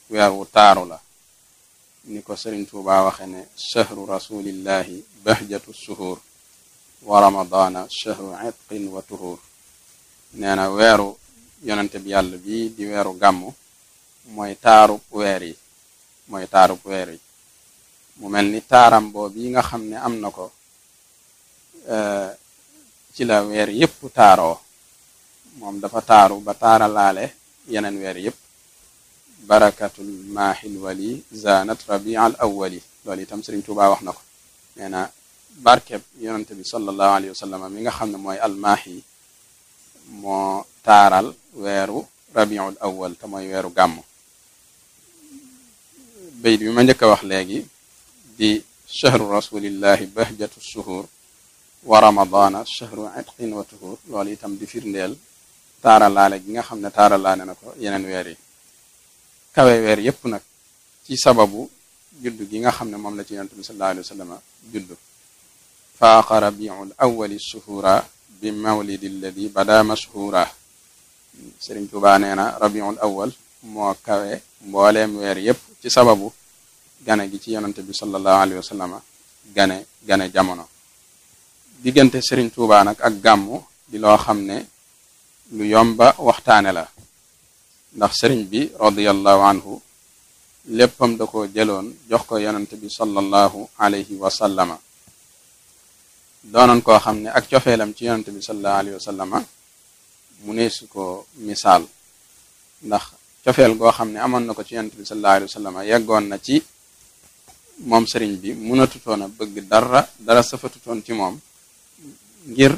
weer wu taaru la ni ko sëriñ Tuuba waxe ne chahru rasulillahi bahjatu suhur wa ramadana chahru itqin wa tuhur nee na weeru yonente bi yàlla bi di weeru gàmmu mooy taarub weer yi mooy taarub weer yi mu mel ni taaram boobu yi nga xam ne am na ko ci la weer yépp taaroo moom dafa taaru ba taaralaale yeneen weer yépp barakatul maahil wali zanat rabi al awwali loolu itam Sëriñ Tuubaa wax na ko nee na barkeb yonente bi sallallahu alayhi wa sallam mi nga xam ne mooy almaahi moo taaral weeru rabiul awwal te mooy weeru gàmm bayt bi ma njëkk a wax léegi di chahru rasulillahi bahjatu shuhur wa ramadana chahru itqin wa tuhur loolu itam di firndeel taaralaale gi nga xam ne taaralaale na ko yeneen weer yi kawe weer yépp nag ci sababu juddu gi nga xam ne moom la ci yonent bi sallallahu alayhi wa sallam juddu faaqa rabiul awwali shuhura bi mawlidi alladi bada mashhura Sëriñ Tuubaa nee na rabiul awwal moo kawe mbooleem weer yépp ci sababu gane gi ci yonent bi sallallahu alayhi wa sallam gane gane jamono diggante Sëriñ Tuubaa nag ak gàmmu di loo xam ne lu yomba waxtaane la ndax sëriñ bi radiyallahu anhu léppam da ko jëloon jox ko yonent bi sallallahu alayhi wa sallama doonoon koo xam ne ak cofeelam ci yonent bi sallallahu alayhi wa sallama mu neesu ko misaal ndax cofeel goo xam ne amoon na ko ci yonent bi sallallahu alayhi wa sallama yeggoon na ci moom sëriñ bi mënatutoon a bëgg dara dara safatutoon ci moom ngir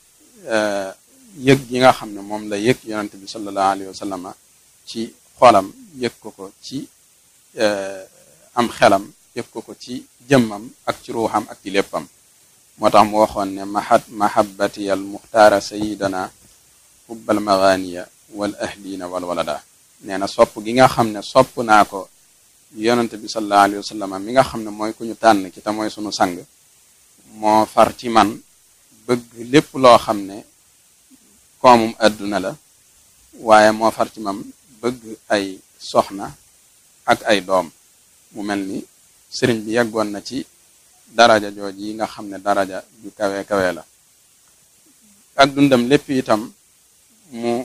yëg gi nga xam ne moom la yëg yonent bi sallallahu alayhi wa sallama ci xolam yëg ko ko ci am xelam yëg ko ko ci jëmmam ak ci ruuxam ak ci léppam moo tax mu waxoon ne mahat mahabbati al muxtaara sayidana hubbal maganiya wal ahlina wal walada nee na sopp gi nga xam ne sopp naa ko yonent bi sallallahu alayhi wa sallama mi nga xam ne mooy ku ñu tànn ki te mooy sunu sang moo far ci man bëgg lépp loo xam ne koomum àdduna la waaye moo far ci mam bëgg ay soxna ak ay doom mu mel ni sëriñ bi yeggoon na ci daraja jooj yi nga xam ne daraja ju kawe kawe la ak dundam lépp itam mu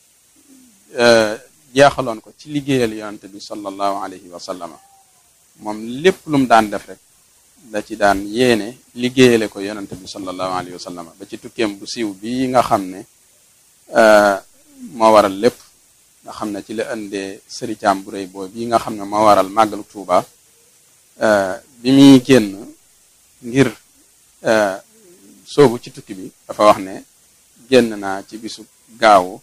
jeexaloon ko ci liggéeyal yonante bi sallallahu alayhi wa sallama moom lépp lu mu daan def rek da ci daan yéene liggéeyale ko yonante bi sallallahu alayhi wa sallama ba ci tukkeem bu siiw bii nga xam ne moo waral lépp nga xam ne ci la indee sëricaam bu rëy boobu bii nga xam ne moo waral màggalu Tuuba bi muy génn ngir soobu ci tukki bi dafa wax ne génn naa ci bisu gaawu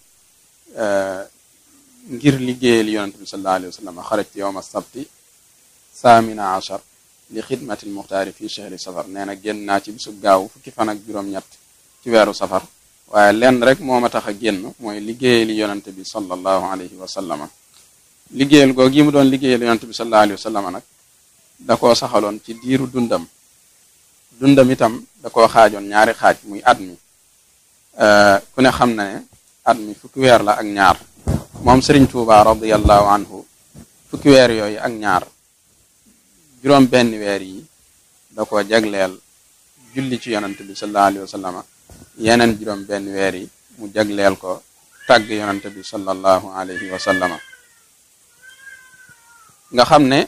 ngir liggéeyal yonante bi sallallahu alayhi wa sallam xarajtu yowma sabti saamina achar li xidmatil muxtaari fi chehri safar nee na génn naa ci bisu gaaw fukki fan ak juróom-ñett ci weeru safar waaye lenn rek moo ma tax a génn mooy liggéeyal yonante bi sallallahu alayhi wa sallama liggéeyal googu yi mu doon liggéeyal yonante bi sallallahu alayhi wa sallama nag da koo saxaloon ci diiru dundam dundam itam da koo xaajoon ñaari xaaj muy at mi ku ne xam na ne at mi fukki weer la ak ñaar moom Sëriñ Tuuba radiyallahu anhu fukki weer yooyu ak ñaar juróom benn weer yi da ko jagleel julli ci yonant bi sallallahu alayhi wa sallama yeneen juróom benn weer yi mu jagleel ko tàgg yonant bi sallallahu alayhi wa sallama nga xam ne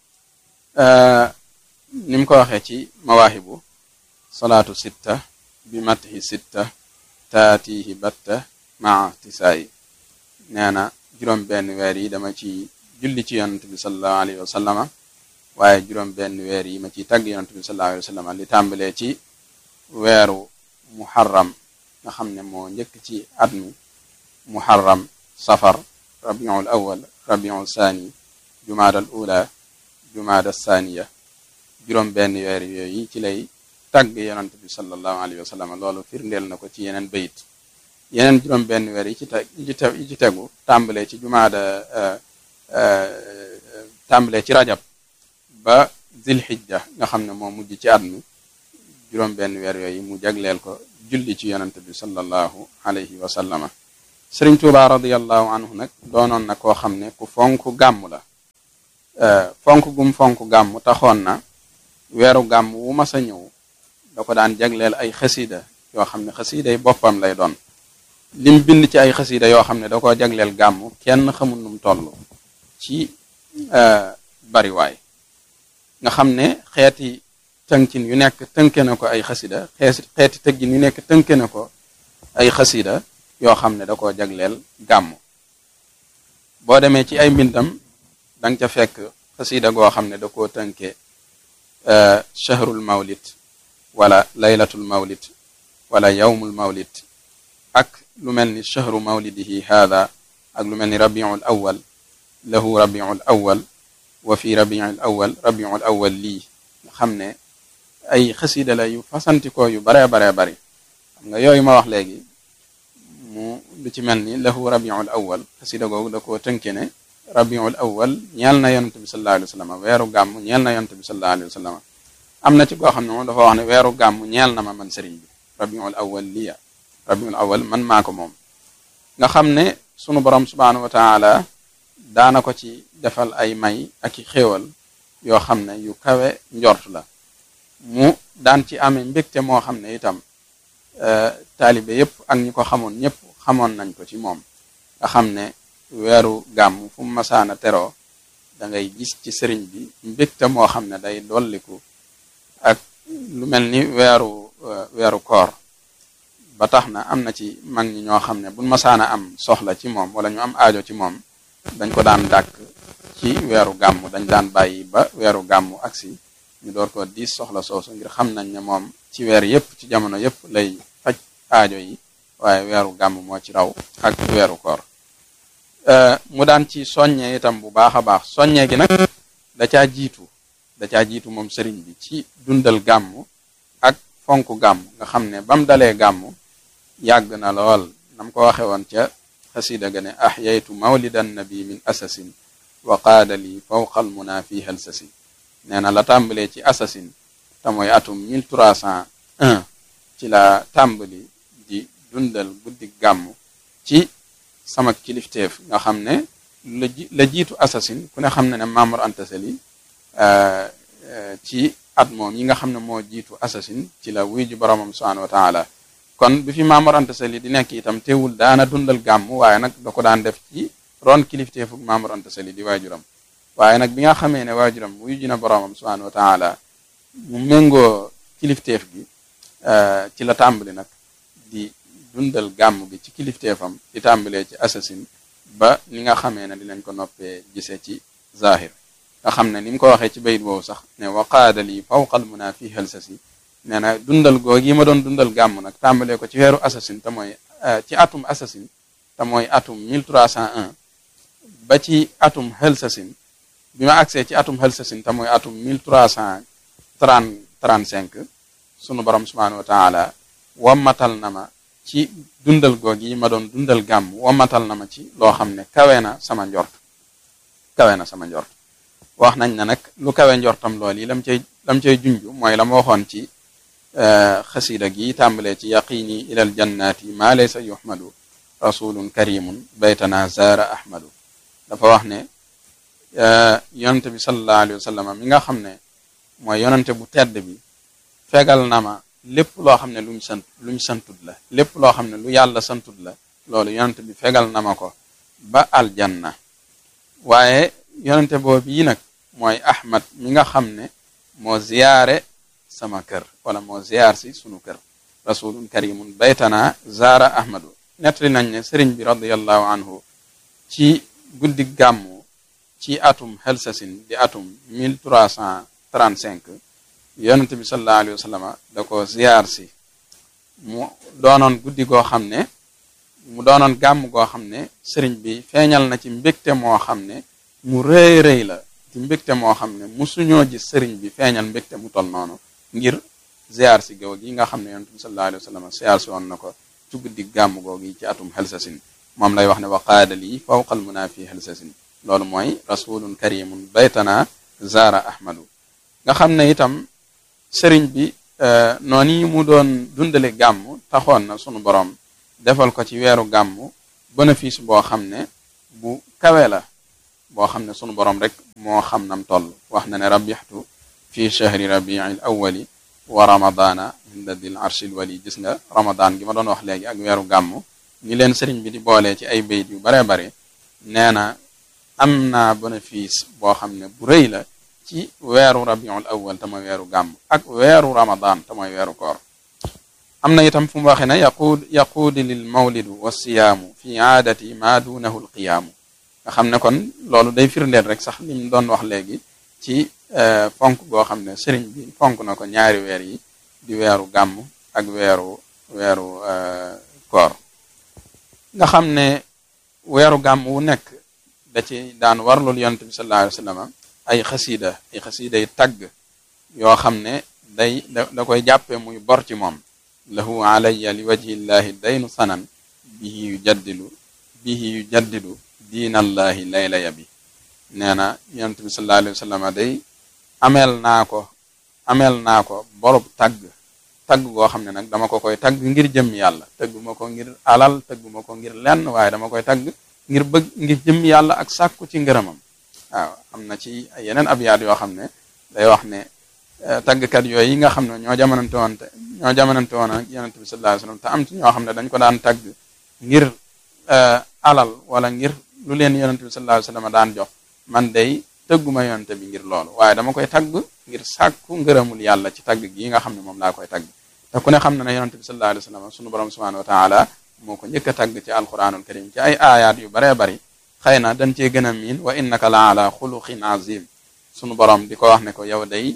ni mu ko waxee ci mawaahibu salaatu sitta bi matihi sitta taatihi batta maa tisaayi nee na juróom benn weer yi dama ci julli ci yonant bi sallallahu alayhi wa sallama waaye juróom benn weer yi ma ciy tàgg yonant bi sallallahu alayhi wa sallama li tàmbalee ci weeru muharram nga xam ne moo njëkk ci at mi muharram safar rabiul awal rabiul saani jumaada al ula jumaada saaniya juróom benn weer yooyu ci lay tàgg yonant bi sallallahu alayhi wa sallam loolu firndeel na ko ci yeneen bayit yeneen juróom benn weer yi ci te yi ci tegu tàmbalee ci jumaada tàmbalee ci rajab ba zilhijja nga xam ne moo mujj ci at mi juróom benn weer yooyu mu jagleel ko julli ci yonante bi sallallahu alayhi wa sallama sëriñ tuuba radiallahu anhu nag doonoon na koo xam ne ku fonk gàmm la fonk gum fonk gàmm taxoon na weeru gàmm wu mas a ñëw da ko daan jagleel ay xasida yoo xam ne xasida yi boppam lay doon lim bind ci ay xasida yoo xam ne da koo jagleel gàmm kenn xamul num toll ci bariwaay nga xam ne xeeti tënkin yu nekk tënke na ko ay xasida xeeti tëggin yu nekk tënke na ko ay xasida yoo xam ne da koo jagleel gàmm boo demee ci ay mbindam danga ca fekk xasida goo xam ne da koo tënke shahrul mawlid wala laylatul mawlid wala yawmul mawlid ak lu mel ni shahru mawlidihi haada ak lu mel ni rabiul awal lahu rabiul awal wa fi rabiul awal rabiul awal lii nga xam ne ay xasida la yu fasantikoo yu baree baree bari xam nga yooyu ma wax léegi mu lu ci mel ni lahu rabiul awal xasida googu da koo tënke ne rabiul awal ñeel na yonente bi sallallahu alayhi wa sallam weeru gàmm ñeel na yonente bi sallallahu alayhi wa sallam am na ci goo xam ne moom dafa wax ne weeru gàmm ñeel na ma man sëriñ bi rabiul awal liya rabiul awal man maa ko moom nga xam ne sunu borom subhanahu wa taala daana ko ci defal ay may ak i xéewal yoo xam ne yu kawe njort la mu daan ci amee mbégte moo xam ne itam taalibe yépp ak ñi ko xamoon ñëpp xamoon nañ ko ci moom nga xam ne weeru gàmm fu mu masaana teroo da ngay gis ci sëriñ bi mbégte moo xam ne day dolliku ak lu mel ni weeru weeru koor ba tax na am na ci mag ñi ñoo xam ne buñ masaana am soxla ci moom wala ñu am aajo ci moom dañ ko daan dàkk ci weeru gàmm dañ daan bàyyi ba weeru gàmm agsi ñu door ko diis soxla soosu ngir xam nañ ne moom ci weer yépp ci jamono yépp lay faj aajo yi waaye weeru gàmm moo ci raw ak weeru koor mu daan ci soññee itam bu baax a baax soññee gi nag da caa jiitu da caa jiitu moom sëriñ bi ci dundal gàmm ak fonk gàmm nga xam ne bam dalee gàmm yàgg na lool nam ko waxe woon ca xasida ga ne ahyaytu mawlidan nabi min asasin wa qaada li fawqa al muna fi halsasi nee na la tàmbalee ci assasine te mooy atum 1301 ci la tàmbali di dundal guddi gàmm ci sama kilifteef nga xam ne la la jiitu assasine ku ne xam ne ne Mamour Anta Sali ci at moom yi nga xam ne moo jiitu assasine ci la wuy ji boromam subhanahu wa taala kon bi fi Mamour Anta Sali di nekk itam teewul daana dundal gàmm waaye nag da ko daan def ci ron kilifteefu Mamour Anta Sali di waajuram waaye nag bi nga xamee ne waajuram wuyu ji na boromam subhanahu wa taala mu méngoo kilifteef gi ci la tàmbali nag di dundal gàmm gi ci kilifteefam di tàmbalee ci assasine ba ni nga xamee ne dinañ ko noppee gisee ci zahir nga xam ne ni mu ko waxee ci bayit boobu sax ne waqaada lii fawqal muna fi halsasi nee na dundal googi yi ma doon dundal gàmm nag tàmbalee ko ci weeru assasine te mooy ci atum assasine te mooy atum 1301 ba ci atum halsasine bi ma agsee ci atum halsasin te mooy atum 1335 sunu borom subhanahu wa taala wammatal na ma ci dundal googi yi ma doon dundal gàmm wammatal na ma ci loo xam ne kawe na sama njort kawe na sama njort wax nañ ne nag lu kawe njortam lool yi lam cay lam cay junj mooy la ma waxoon ci xasida gi tàmbalee ci yaqini ilal jannati ma laysa yuhmadu rasulun karimun baytana zaara ahmadu dafa wax ne yonente bi sallallahu alayhi wa sallam mi nga xam ne mooy yonente bu tedd bi fegal na ma lépp loo xam ne luñ sant luñ santut la lépp loo xam ne lu yàlla santut la loolu yonente bi fegal na ma ko ba aljanna waaye yonente boobu yi nag mooy ahmad mi nga xam ne moo ziyaare sama kër wala moo ziyaar si sunu kër rasulun karimun baytana zaara ahmadu nettali nañ ne sëriñ bi radiallahu anhu ci guddi gàmmu ci atum helsasin di atum 1335 yonente bi sallallahu alayhi wa sallam da ko ziyaar si mu doonoon guddi goo xam ne mu doonoon gàmm goo xam ne sëriñ bi feeñal na ci mbégte moo xam ne mu rëy rëy la ci mbégte moo xam ne musuñoo gis sëriñ bi feeñal mbégte mu tol noonu ngir ziyaar si gaw gi nga xam ne yonente bi sallallahu alayhi wa sallam ziyaar si woon na ko ci guddi gàmm googi ci atum helsasin moom lay wax ne wa qaada lii fawqal muna fi helsasin loolu mooy rasulun karimun baytana zaara ahmadu nga xam ne itam sëriñ bi noonu yi mu doon dundale gàmm taxoon na sunu borom defal ko ci weeru gàmm bénéfice boo xam ne bu kawe la boo xam ne sunu borom rek moo xam nam toll wax na ne rabbixtu fi chahri rabiil awali wa ramadana inda dil arshil wali gis nga ramadan gi ma doon wax léegi ak weeru gàmm ñi leen sëriñ bi di boolee ci ay bayit yu baree bare nee na am naa bénéfice boo xam ne bu rëy la ci weeru rabiul awal te mooy weeru gàmm ak weeru ramadan te mooy weeru koor am na itam fu mu waxee ne yaquud yaquudi lil mawlidu wa siyaamu fi aadati ma duunahu lqiyaamu nga xam ne kon loolu day firndeel rek sax li mu doon wax léegi ci fonk goo xam ne sëriñ bi fonk na ko ñaari weer yi di weeru gàmm ak weeru weeru koor nga xam ne weeru gàmm wu nekk da ci daan warlul yonent bi sallallahu alayhi wa sallam ay xasiida ay xasiida yi tagg yoo xam ne day da koy jàppe muy bor ci moom lahu alayya li wajhillahi daynu sanan bihi yu jaddilu bihi yu jaddilu diinallahi layla ya bi nee na yonent bi sallallahu alayhi wa sallam day ameel naa ko ameel naa ko borub tagg tagg goo xam ne nag dama ko koy tagg ngir jëm yàlla tëgguma ko ngir alal tëgguma ko ngir lenn waaye dama koy tagg ngir bëgg ngir jëm yàlla ak sàkku ci ngërëmam waaw am na ci yeneen abyaat yoo xam ne day wax ne taggkat yooyu yi nga xam ne ñoo jamonante woon te ñoo jamonante woon ak yonent bi sallallahu alayhi wasallam te am ci ñoo xam ne dañ ko daan tagg ngir alal wala ngir lu leen yonent bi sallallahu alayhi wasallam daan jox man day tëgguma yonent bi ngir loolu waaye dama koy tagg ngir sàkku ngërëmul yàlla ci tagg gi nga xam ne moom laa koy tagg te ku ne xam na ne yonent bi sallallahu alayhi wasallam sunu borom subhanahu wa taala moo ko njëkk a tagg ci alquranul karim ci ay aayaat yu baree bari xëy na dañ cee gën a miin wa innaka la ala xuluqin azim sunu borom di ko wax ne ko yow day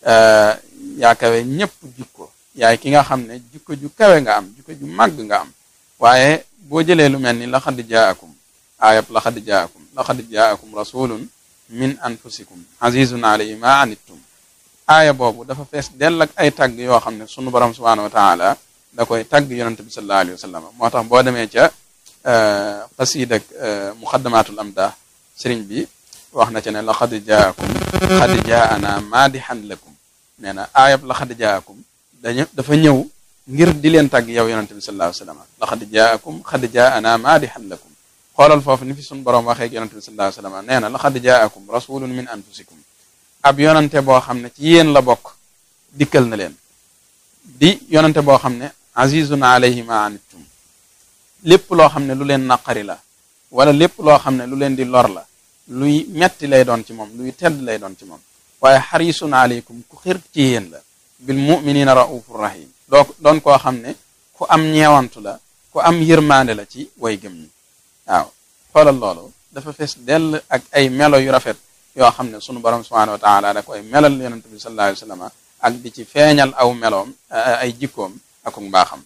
yaa kawe ñëpp jikko yaay ki nga xam ne jikko ju kawe nga am jikko ju màgg nga am waaye boo jëlee lu mel ni laxad jaakum aayab laxad jaakum laxad jaakum rasulun min anfusikum azizun alayhi ma anittum aaya boobu dafa fees dell ak ay tagg yoo xam ne sunu borom subhanahu wa taala da koy tagg yonente bi sallallahu alayhi wa sallam moo tax boo demee ca xasiid ak muxaddamatul amdah sëriñ bi wax na ca ne laqad jaakum xad jaana maadihan lakum nee na aayab laqad jaakum dañu dafa ñëw ngir di leen tàgg yow yonente bi sallallahu alayhi wa sallam laqad jaakum xad jaana maadihan lakum xoolal foofu ni fi suñu borom waxee ak yonente bi sallallahu alayhi wa sallam nee na laqad jaakum rasulun min anfusikum ab yonente boo xam ne ci yéen la bokk dikkal na leen di yonente boo xam ne azizun alayhi ma anittum lépp loo xam ne lu leen naqari la wala lépp loo xam ne lu leen di lor la luy metti lay doon ci moom luy tedd lay doon ci moom waaye xarisun aleykum ku xir ci yéen la bil muminina raufur rahim doo doon koo xam ne ku am ñeewantu la ku am yërmaande la ci way gëm ñi waaw xoolal loolu dafa fees dell ak ay melo yu rafet yoo xam ne sunu borom subhanahu wa taala da koy melal yonente bi sallallahu alayhi wa sallam ak di ci feeñal aw meloom ay jikkoom ak mbaaxam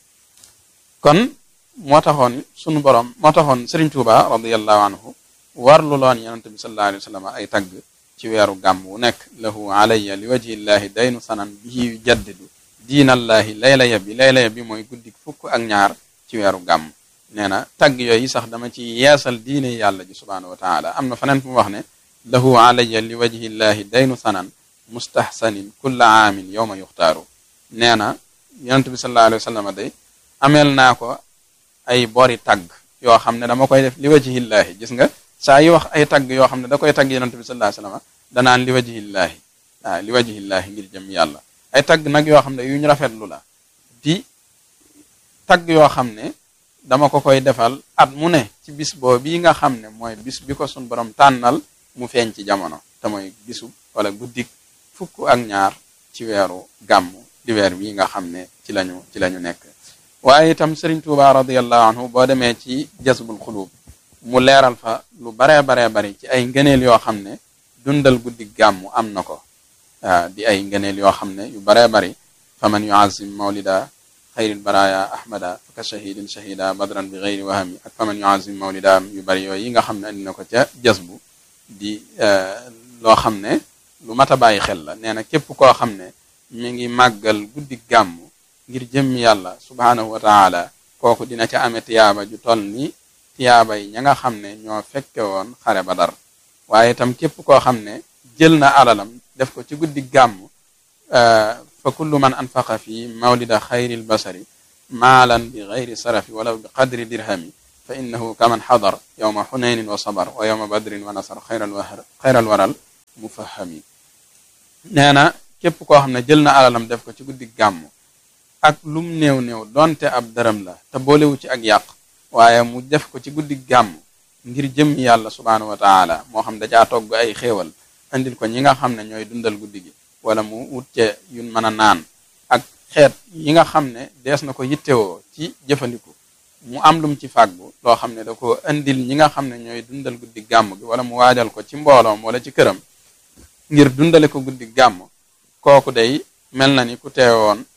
kon moo taxoon sunu borom moo taxoon Serigne Touba radiyallahu anhu warlu loon yonente bi sallallahu alayhi wa sallam ay tagg ci weeru gàmm wu nekk lahu alayya li wajhillahi daynu sanan bihi yu jaddidu diinallahi layla ya bi layla ya bi mooy guddik fukk ak ñaar ci weeru gàmm nee na tagg yooyu sax dama ci yeesal diine yàlla ji subhanahu wa taala am na faneen fu mu wax ne lahu alayya li wajhillahi daynu sanan mustahsanin kulla aamin yowma yuxtaaru nee na yonente bi sallallahu alayhi wa sallam day ameel naa ko ay bori tagg yoo xam ne dama koy def li wajhillaahi gis nga saa yi wax ay tagg yoo xam ne da koy tagg yonente bi sallallahu alayhi wasallam danaan li wajhillaahi waaw li wajhillaahi ngir jëm yàlla ay tagg nag yoo xam ne yu ñu rafetlu la di tagg yoo xam ne dama ko koy defal at mu ne ci bis boo bii nga xam ne mooy bis bi ko sun borom tànnal mu feeñ ci jamono te mooy bisu wala guddik fukk ak ñaar ci weeru gàmm di weer bii nga xam ne ci lañu ci lañu nekk waaye itam Serigne Touba radiyallahu anhu boo demee ci jasbul xulub mu leeral fa lu baree baree bari ci ay ngëneel yoo xam ne dundal guddi gàmmu am na ko waaw di ay ngëneel yoo xam ne yu baree bari fa man yuazim mawlida xayril baraya ahmada faka shahidin shahida badran bi xayri wahami ak fa man yuazim mawlida yu bari yooyu yi nga xam ne andi na ko ca jasbu di loo xam ne lu mat a bàyyi xel la nee na képp koo xam ne mi ngi màggal guddi gàmmu ngir jëm yàlla subhaanahu wa taala kooku dina ca ame tiyaaba ju toll ni tiyaaba yi ña nga xam ne ñoo fekke woon xare Badar waaye itam képp koo xam ne jël na alalam def ko ci guddi gàmm fa kullu man anfaqa fi mawlida xayril basari maalan bi xayri sarafi wala bi qadri dirhami fa innahu kaman xadar yowma xunaynin wa sabar wa yowma badrin wa nasar xayral wahar xayral waral mufahami nee na képp koo xam ne jël na alalam def ko ci guddi gàmm ak lum néew néew donte ab dërëm la te boolewu ci ak yàq waaye mu def ko ci guddi gàmm ngir jëm yàlla subhaanahu wa taala moo xam dajaa togg ay xéewal andil ko ñi nga xam ne ñooy dundal guddi gi wala mu wut ce yun mën a naan ak xeet yi nga xam ne dees na ko yittewoo ci jëfandiku mu am lum ci fàggu loo xam ne da ko andil ñi nga xam ne ñooy dundal guddi gàmm gi wala mu waajal ko ci mbooloom wala ci këram ngir dundale ko guddi gàmm kooku day mel na ni ku teewoon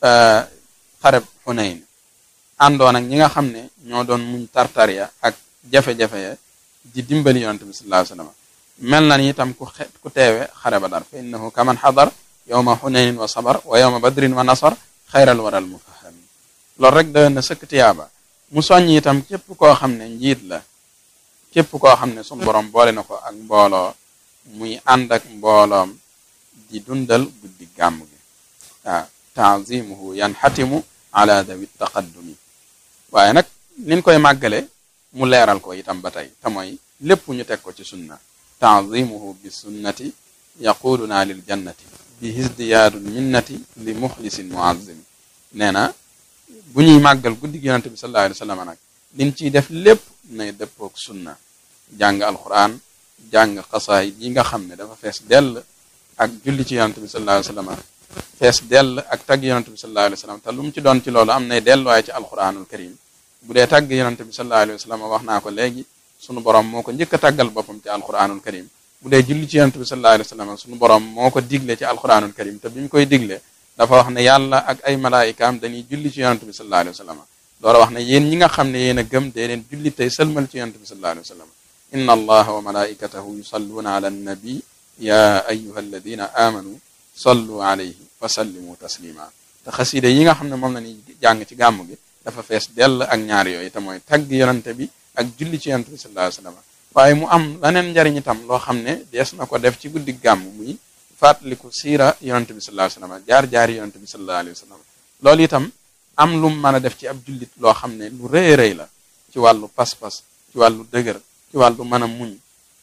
xareb Xunayn àndoon ak ñi nga xam ne ñoo doon muñ tartarya ak jafe-jafe ya di dimbali yonante bi sallallahu alayhi wasallam mel na ni itam ku xe ku teewe xare Badar fa innahu kaman xadar yowma xunaynin wa sabar wa yowma badrin wa nasar xayral waral mufahami loolu rek doyoon na sëkk tiyaaba mu soññ itam képp koo xam ne njiit la képp koo xam ne sunu borom boole na ko ak mbooloo muy ànd ak mbooloom di dundal guddi gàmm gi waaw taazimuhu yanxatimu ala dawi taqaddumi waaye nag niñ koy màggale mu leeral ko itam ba tey te mooy lépp ñu teg ko ci sunna taazimuhu bi sunnati yaquduna lil jannati bi hisdiyaadul minnati li muxlisin muazzimi nee na bu ñuy màggal guddi gi yonante bi sallallahu alayhi wa sallam nag liñ ciy def lépp nay dëppook sunna jàng alquran jàng xasaayid yi nga xam ne dafa fees dell ak julli ci yonante bi sallallahu alayhi wa sallam fees dell ak tagg yonante bi sallallahu alayhi wa sallam te lu mu ci doon ci loolu am nay delluwaay ci alquranul karim bu dee tagg yonante bi sallallahu alayhi wa sallam wax naa ko léegi sunu borom moo ko njëkk a tàggal boppam ci alquranul karim bu dee julli ci yonante bi sallallahu alayhi wa sallam sunu borom moo ko digle ci alquranul karim te bi mu koy digle dafa wax ne yàlla ak ay malaayikaam dañuy julli ci yonante bi sallallahu alayhi wa sallam doora wax ne yéen ñi nga xam ne yéen a gëm dee leen julli tey sëlmal ci yonante bi sallallahu alayhi wa sallam inna allaha wa malaikatahu yusalluuna ala annabi ya ayuha alladina amanu sallu alayhi wa sallimu taslima te xasida yi nga xam ne moom la ñuy jàng ci gàmm gi dafa fees dell ak ñaar yooyu te mooy tagg yonante bi ak julli ci yonante bi sallallahu alayhi wa sallam waaye mu am leneen njariñ itam loo xam ne dees na ko def ci guddi gàmm muy fàttaliku siira yonante bi sallallahu alayhi wa sallam jaar-jaari yonante bi sallallahu alayhi wa sallam loolu itam am lu mu mën a def ci ab jullit loo xam ne lu rëy rëy la ci wàllu pas-pas ci wàllu dëgër ci wàllu mën a muñ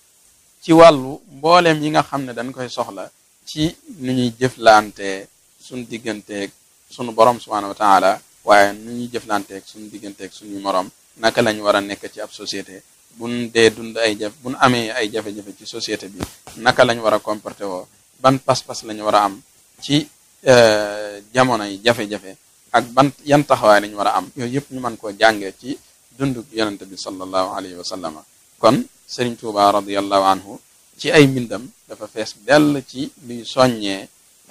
ci wàllu mbooleem yi nga xam ne dañ koy soxla ci nu ñuy jëflanteeg suñ digganteeg sunu borom subhanahu wa taala waaye nu ñuy jëflanteeg suñu digganteeg suñu morom naka lañ war a nekk ci ab société buñ dee dund ay jaf buñ amee ay jafe-jafe ci société bi naka lañ war a comporté woo ban pas-pas lañ war a am ci jamono yi jafe-jafe ak ban yan taxawaay lañ war a am yooyu yëpp ñu mën koo jàngee ci dundug yonente bi sallallahu alayhi wa sallama kon Sëriñ Tuuba radiallahu anhu ci ay mbindam dafa fees dell ci luy soññee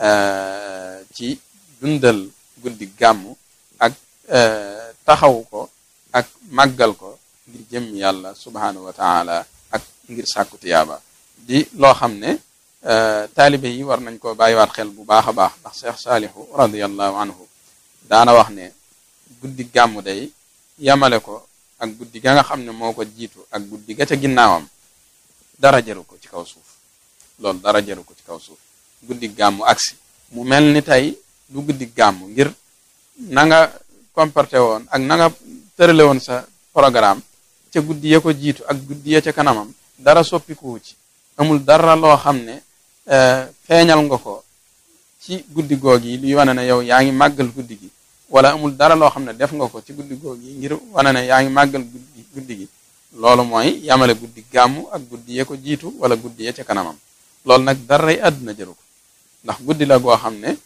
ci dundal guddi gàmm ak taxaw ko ak màggal ko ngir jëm yàlla subhanahu wa taala ak ngir sàkku tiyaaba di loo xam ne taalibe yi war nañ ko bàyyiwaat xel bu baax a baax ndax Cheikh Saalihu radiallahu anhu daana wax ne guddi gàmm day yamale ko ak guddi ga nga xam ne moo ko jiitu ak guddi ga ca ginnaawam dara jaru ko ci kaw suuf loolu dara jaru ko ci kaw suuf guddi gàmmu agsi mu mel ni tey du guddi gàmmu ngir na nga comporté woon ak na nga tërale woon sa programme ca guddi ya ko jiitu ak guddi ya ca kanamam dara soppikuwu ci amul dara loo xam ne feeñal nga ko ci guddi goog yi luy wane ne yow yaa ngi màggal guddi gi wala amul dara loo xam ne def nga ko ci guddi goog yi ngir wane ne yaa ngi màggal guddi guddi gi loolu mooy yamale guddi gàmmu ak guddi ya ko jiitu wala guddi ya ca kanamam loolu nag daray àdduna jëru ko ndax guddi la goo xam ne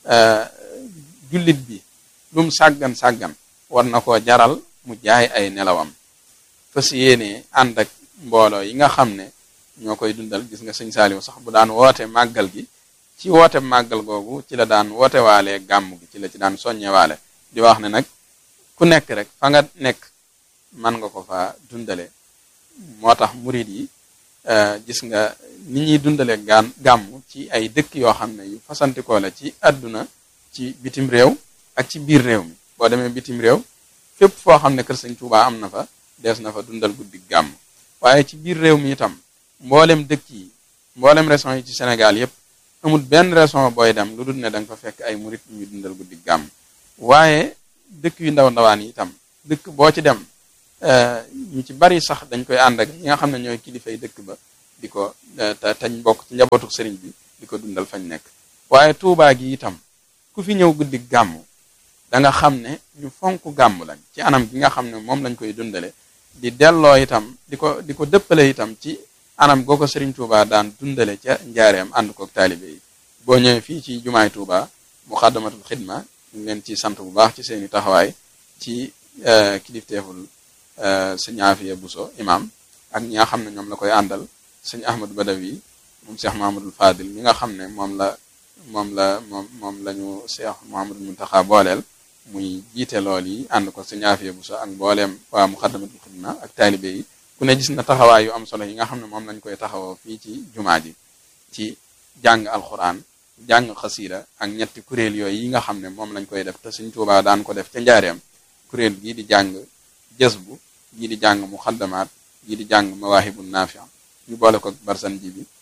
jullit bi lum sàggan sàggan war na koo jaral mu jaay ay nelawam fas yéene ànd ak mbooloo yi nga xam ne ñoo koy dundal gis nga sëñ Saaliw sax bu daan woote màggal gi ci woote màggal googu ci la daan woote waalee gàmm gi ci la ci daan soññe waale di wax ne nag ku nekk rek fa nga nekk man nga ko fa dundale moo tax murid yi gis nga ni ñuy dundale gaan gàmm ci ay dëkk yoo xam ne yu fasantikoo la ci àdduna ci bitim réew ak ci biir réew mi boo demee bitim réew fépp foo xam ne kër sëñ Tuubaa am na fa dees na fa dundal guddi gàmm waaye ci biir réew mi itam mboolem dëkk yi mboolem région yi ci Sénégal yépp amul benn région booy dem lu dul ne da nga fa fekk ay murid ñuy dundal guddi gàmm waaye dëkk yu ndaw ndawaan yi itam dëkk boo ci dem ñu ci bari sax dañ koy ànd ak ñi nga xam ne ñooy kilifay dëkk ba di ko te tañ bokk ci njabootu sëriñ bi di ko dundal fañ nekk waaye tuubaa gi itam ku fi ñëw guddi gàmm da nga xam ne ñu fonk gàmm lañ ci anam gi nga xam ne moom lañ koy dundale di delloo itam di ko di ko dëppale itam ci anam goo ko sëriñ Tuubaa daan dundale ca njaareem ànd kook taalibe yi boo ñëwee fii ci jumaay Tuubaa muxaddamatul xidma ñu leen ci sant bu baax ci seeni taxawaay ci kilifteeful sëñ Afiya Buso imam ak ñi nga xam ne ñoom la koy àndal sëñ Ahmadu Badawi moom Cheikh Mahamadul Fadil mi nga xam ne moom la moom la moom moom la ñu Cheikh Mahamadul Muntaxa booleel muy jiite lool yi ànd ko sëñ Afiya Buso ak mbooleem waa muxaddamatul xidma ak taalibe yi ku ne gis na taxawaay yu am solo yi nga xam ne moom lañ koy taxawoo fii ci jumaa ji ci jàng alxuraan jàng xasiida ak ñetti kuréel yooyu yi nga xam ne moom lañ koy def te Sëñ Tuubaa daan ko def ca njaareem kuréel gii di jàng jësbu gii di jàng muxaddamaat gii di jàng mawaahibu naafi ñu boole ko barsan ji bi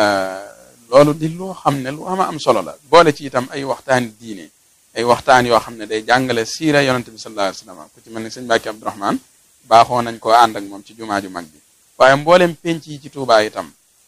loolu di loo xam ne lu ama am solo la boole ci itam ay waxtaani diine ay waxtaan yoo xam ne day jàngale siira yonante bi sallallahu alayhi wasallam ku ci mel ni sëñ Mbàkke Abdurahmaan baaxoo nañ koo ànd ak moom ci jumaa ju mag bi waaye mboolem penc yi ci Tuubaa itam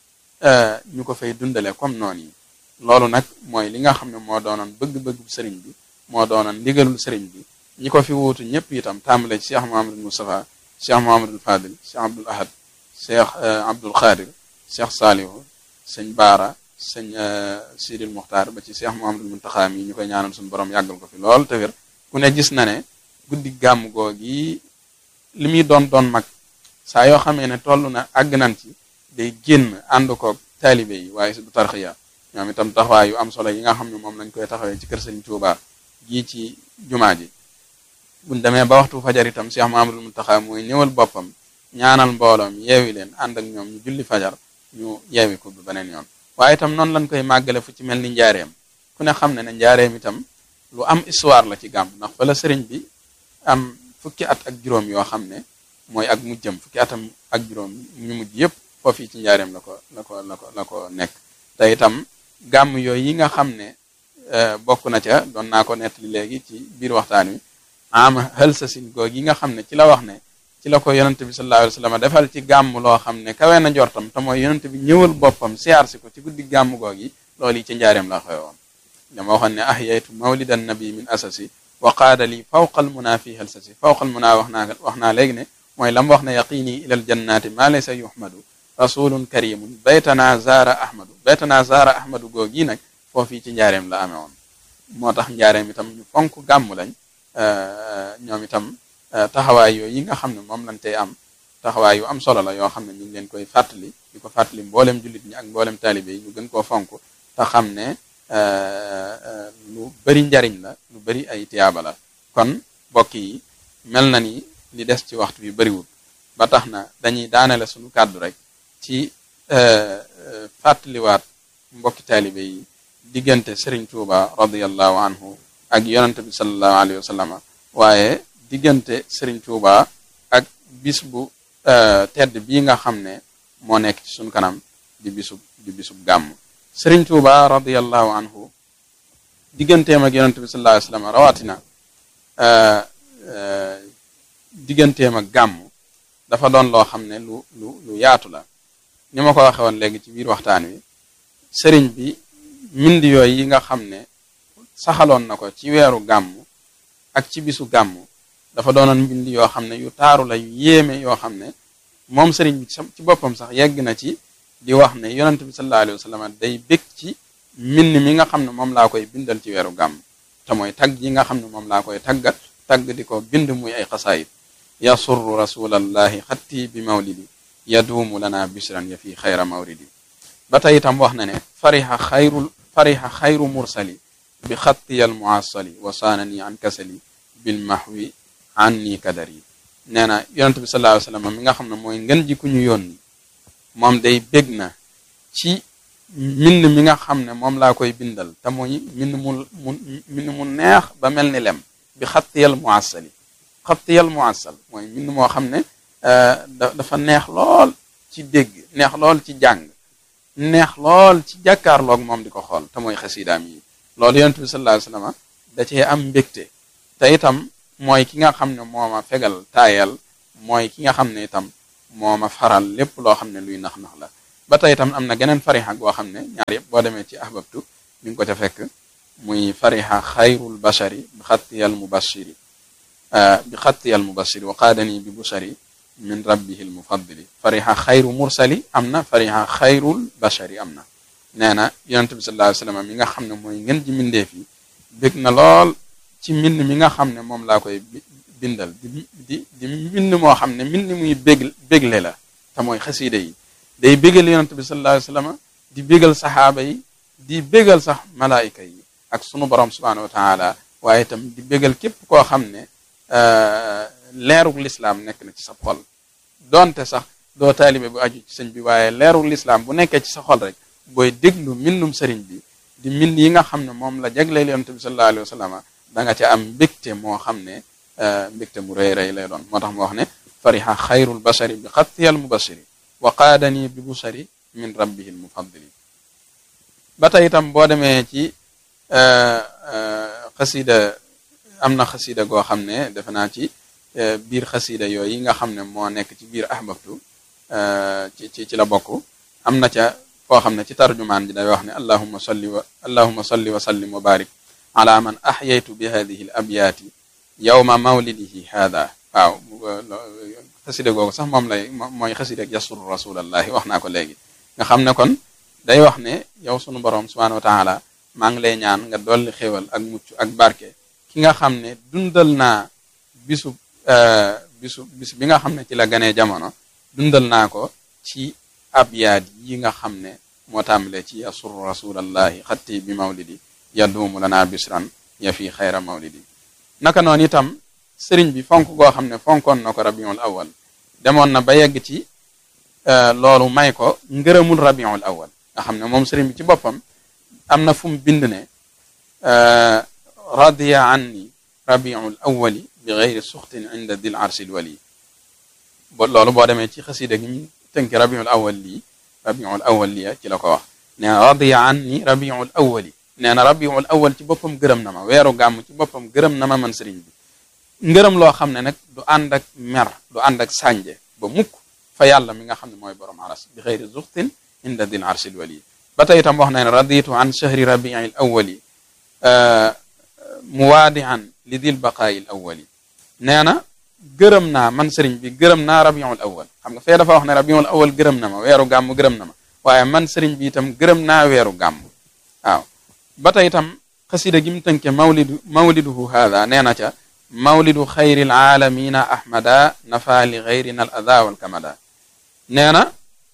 ñu ko fay dundale comme noonu yi loolu nag mooy li nga xam ne moo doonoon bëgg-bëggu sëriñ bi moo doonoon ndigalul sëriñ bi ñi ko fi wuutu ñëpp itam tàmbale ci Cheikh Mohamadul Moustapha Cheikh Mohamadul Fadil Cheikh Abdul Ahad Cheikh Abdul Khadir Cheikh Salihu sëñ Baara sëñ Sidil Muxtaar ba ci Cheikh Mohamadul Muntaxa mi ñu koy ñaanal suñu borom yàggal ko fi lool te wér ku ne gis na ne guddi gàmm googi li muy doon doon mag saa yoo xamee ne toll na àgg nan ci day génn ànd koog taalibe yi waaye si du tarxiya ñoom itam taxawaay yu am solo yi nga xam ne moom lañ koy taxawee ci kër Sëriñ Tuubaa gii ci jumaa ji buñ demee ba waxtu fajar itam Cheikh Mahamadul Muntaxa mooy ñëwal boppam ñaanal mbooloom yeewi leen ànd ak ñoom ñu julli fajar ñu yeewi ko ba beneen yoon waaye itam noonu lañ koy màggale fu ci mel ni njaareem ku ne xam ne ne njaareem itam lu am histoire la ci gàmm ndax fa la sëriñ bi am fukki at ak juróom yoo xam ne mooy ak mujjam fukki atam ak juróom ñu mujj yëpp foofu ci njaareem la ko la ko la ko la ko nekk te itam gàmm yooyu yi nga xam ne bokk na ca doon naa ko nettali léegi ci biir waxtaan wi am xël sa sin goog yi nga xam ne ci la wax ne ci la ko yonent bi sallallahu alayhi wa sallam defal ci gàmm loo xam ne kawe na jortam te mooy yonent bi ñëwal boppam siyaar si ko ci guddi gàmm goog yi loolu yi ci njaareem la xew woon dama waxoon ne ahyaytu mawlidan nabi min asasi wa qaada li fawqal muna fi xël sa si fawqal muna wax naa wax naa léegi ne mooy lam wax ne yaqini ilal jannati ma laysa yuhmadu rasulun karimun baytana zaara ahmadu baytana zaara ahmadu goog yi nag foofii ci njaareem la amee woon moo tax njaareem itam ñu fonk gàmm lañ ñoom itam taxawaay yooyu yi nga xam ne moom lañ tey am taxawaay yu am solo la yoo xam ne ñu ngi leen koy fàttali di ko fàttali mboolem jullit ñi ak mboolem taalibe yi ñu gën koo fonk te xam ne lu bari njariñ la lu bari ay tiyaaba la kon mbokk yi mel na ni li des ci waxtu bi bariwul ba tax na dañuy daanele suñu kàddu rek ci fàttaliwaat mbokki taalibe yi diggante Serigne Touba radiyallahu anhu ak yonante bi sallallahu alayhi wa sallam waaye diggante Serigne Touba ak bis bu tedd bii nga xam ne moo nekk ci suñu kanam di bisub di bisub gàmm Serigne Touba radiyallahu anhu digganteem ak yonante bi sallallahu alayhi wa sallam rawatina digganteem ak gàmm dafa doon loo xam ne lu lu lu yaatu la ni ma ko waxe woon léegi ci biir waxtaan wi sëriñ bi mbind yooyu yi nga xam ne saxaloon na ko ci weeru gàmm ak ci bisu gàmm dafa doonoon mbind yoo xam ne yu taaru la yu yéeme yoo xam ne moom sëriñ bi ci boppam sax yegg na ci di wax ne yonent bi sallallahu alayhi wa sallam day bég ci mbind mi nga xam ne moom laa koy bindal ci weeru gàmm te mooy tagg yi nga xam ne moom laa koy taggat tagg di ko bind muy ay xasaayid yasurru rasulallahi xatti bi mawlidi yaduumu lana bishran ya fi xayra mawridi ba tey itam wax na ne fariha xayrul fariha xayru mursali bi xattiyal muasali wa saanani an kasali bil mahwi an ni kadari nee na yonente bi sallallahu alayhi wasallam mi nga xam ne mooy ngën ji ku ñu yónni moom day bég na ci mbind mi nga xam ne moom laa koy bindal te mooy mbind mu mu mbind mu neex ba mel ni lem bi xattiyal muasali xattiyal muasal mooy mbind moo xam ne dafa neex lool ci dégg neex lool ci jàng neex lool ci jàkkaarloog moom di ko xool te mooy xasidaam yi loolu yonent bi sallallahu alayhi wasallam da cee am mbégte te itam mooy ki nga xam ne mooma fegal taayal mooy ki nga xam ne itam moo ma faral lépp loo xam ne luy nax-nax la ba tey itam am na geneen farixa goo xam ne ñaar yëpp boo demee ci ahbabtu mi ngi ko ca fekk muy farixa xayrul bashari bi xattiyal mubashiri bi xattiyal mubashiri wa qaadani bi bushari min rabbihil mufaddili farixa xayru mursali am na farixa xayrul bashari am na nee na yonent bi sallallahu alayhi wasallam mi nga xam ne mooy ngeen ji mbindeef yi bég na lool ci mbind mi nga xam ne moom laa koy bindal di di di mbind moo xam ne mbind muy bég bégle la te mooy xasiida yi day bégal yonent bi sallallahu alayhi wasallam di bégal saxaaba yi di bégal sax malaayika yi ak sunu borom subhanahu wa taala waaye itam di bégal képp koo xam ne leerug lislaam nekk na ci sa xol donte sax doo taalibe bu aju ci sëñ bi waaye leerug lislaam bu nekkee ci sa xol rek booy déglu mbindum sëriñ bi di mbind yi nga xam ne moom la jagleel yonent bi sallallahu alayhi wa sallam da nga ca am mbégte moo xam ne mbégte mu rëy rëy lay doon moo tax mu wax ne fariha xayrul bashari bi xattiyal mubashiri wa qaadani bi bushari min rabbihi l mufaddili ba tey itam boo demee ci xasida am na xasida goo xam ne defe naa ci biir xasida yooyu nga xam ne moo nekk ci biir ahbabtu ci ci ci la bokk am na ca foo xam ne ci tarjumaan ji day wax ne allahuma salli wa allahuma salli wa sallim wa barik ala man ahyaytu bi hadihi l abyaati yawma mawlidihi hada waaw xasida googu sax moom lay mooy xasida yasuru rasulallahi wax naa ko léegi nga xam ne kon day wax ne yow sunu borom subhanahu wa taala maa ngi lay ñaan nga dolli xéwal ak mucc ak barke ki nga xam ne dundal naa bisu bisu bis bi nga xam ne ci la ganee jamono dundal naa ko ci abyaat yi nga xam ne moo tàmbalee ci yasuru rasulallahi xatti bi mawlidi yaduumu lana bisran ya fi xayra mawlidi naka noonu itam sëriñ bi fonk goo xam ne fonkoon na ko rabiul awal demoon na ba yegg ci loolu may ko ngërëmul rabiul awal nga xam ne moom sëriñ bi ci boppam am na fu mu bind ne radiya anni rabiul awali bi geyri suxtin inda dil arsil wali bo loolu boo demee ci xasida gi mu tënki rabiul awal lii rabiul awal lii ci la ko wax nee na radiya anni rabiul awali nee na rabiul awal ci boppam gërëm na ma weeru gàmm ci boppam gërëm na ma man sëriñ bi ngërëm loo xam ne nag du ànd ak mer du ànd ak sànje ba mukk fa yàlla mi nga xam ne mooy borom aras bi xeyri zuxtin inda dil arsil wali ba tey itam wax na ne raditu an shahri rabiil awali muwaadian li dil baqaayil awali nee na gërëm naa man sëriñ bi gërëm naa rabiul awal xam nga fee dafa wax ne rabiul awal gërëm na ma weeru gàmm gërëm na ma waaye man sëriñ bi itam gërëm naa weeru gàmm waaw ba tey itam xasida gi mu tënke mawlidu mawliduhu haada nee na ca mawlidu xayril aalamina ahmada nafa li xayrina al ada wal kamada nee na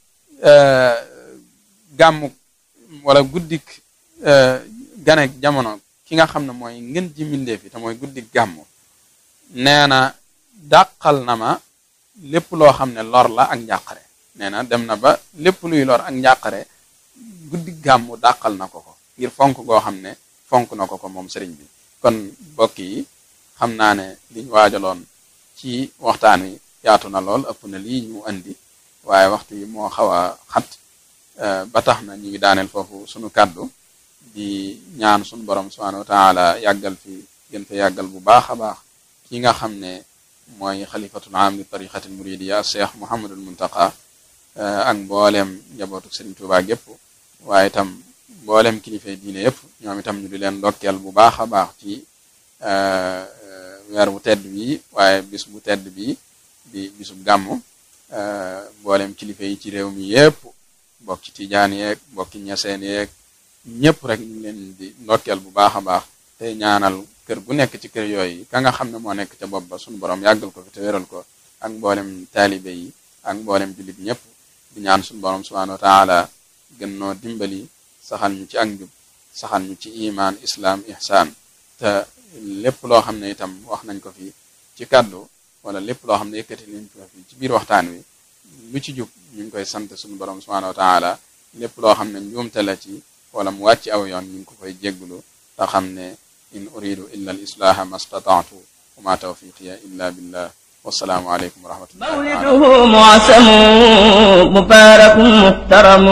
gàmmu wala guddik ganek jamono ki nga xam ne mooy ngën ji mbindeef yi te mooy guddik gàmmu nee na dàqal na ma lépp loo xam ne lor la ak njàqare nee na dem na ba lépp luy lor ak njàqare guddik gàmmu dàqal na ko ko ngir fonk goo xam ne fonk na ko ko moom sëriñ bi kon mbokk yi xam naa ne liñ waajaloon ci waxtaan wi yaatu na lool ëpp na lii ñu andi waaye waxtu yi moo xaw a xat ba tax na ñu ngi daaneel foofu sunu kàddu di ñaan sunu borom subhanahu wa taala yàggal fi gën fa yàggal bu baax a baax ki nga xam ne mooy xalifatul am li tariqatil muridiya cheikh muhammadul muntaqa ak mboolem njabootu Sëriñ Tuubaa gépp waaye itam mboolem kilifay diine yëpp ñoom itam ñu di leen ndokkeel bu baax a baax ci weer bu tedd bi waaye bis bu tedd bi di bisub gàmmu mboolem kilifa yi ci réew mi yëpp bokk ci tijaan yeeg bokki ñaseen yeeg ñëpp rek ñu leen di ndokkeel bu baax a baax te ñaanal kër gu nekk ci kër yooyu ka nga xam ne moo nekk ca bopp ba suñu borom yàggal ko fi te wéral ko ak mboolem taalibe yi ak mboolem jullit ñëpp di ñaan suñu borom subhanahu wa taala gën noo dimbali saxal ñu ci ak njub saxal ñu ci iman islam ihsan te lépp loo xam ne itam wax nañ ko fi ci kàddu wala lépp loo xam ne yëkkati nañ ko fi ci biir waxtaan wi lu ci jub ñu ngi koy sant suñu borom subhanahu wa taala lépp loo xam ne njuumte la ci wala mu wàcc aw yoon ñu ngi ko koy jégglu te xam ne in uridu illa al islaha ma stataatu wa ma tawfiqiya illa billah wassalaamu aleykum wa rahmatullahi مولده معسم مبارك محترم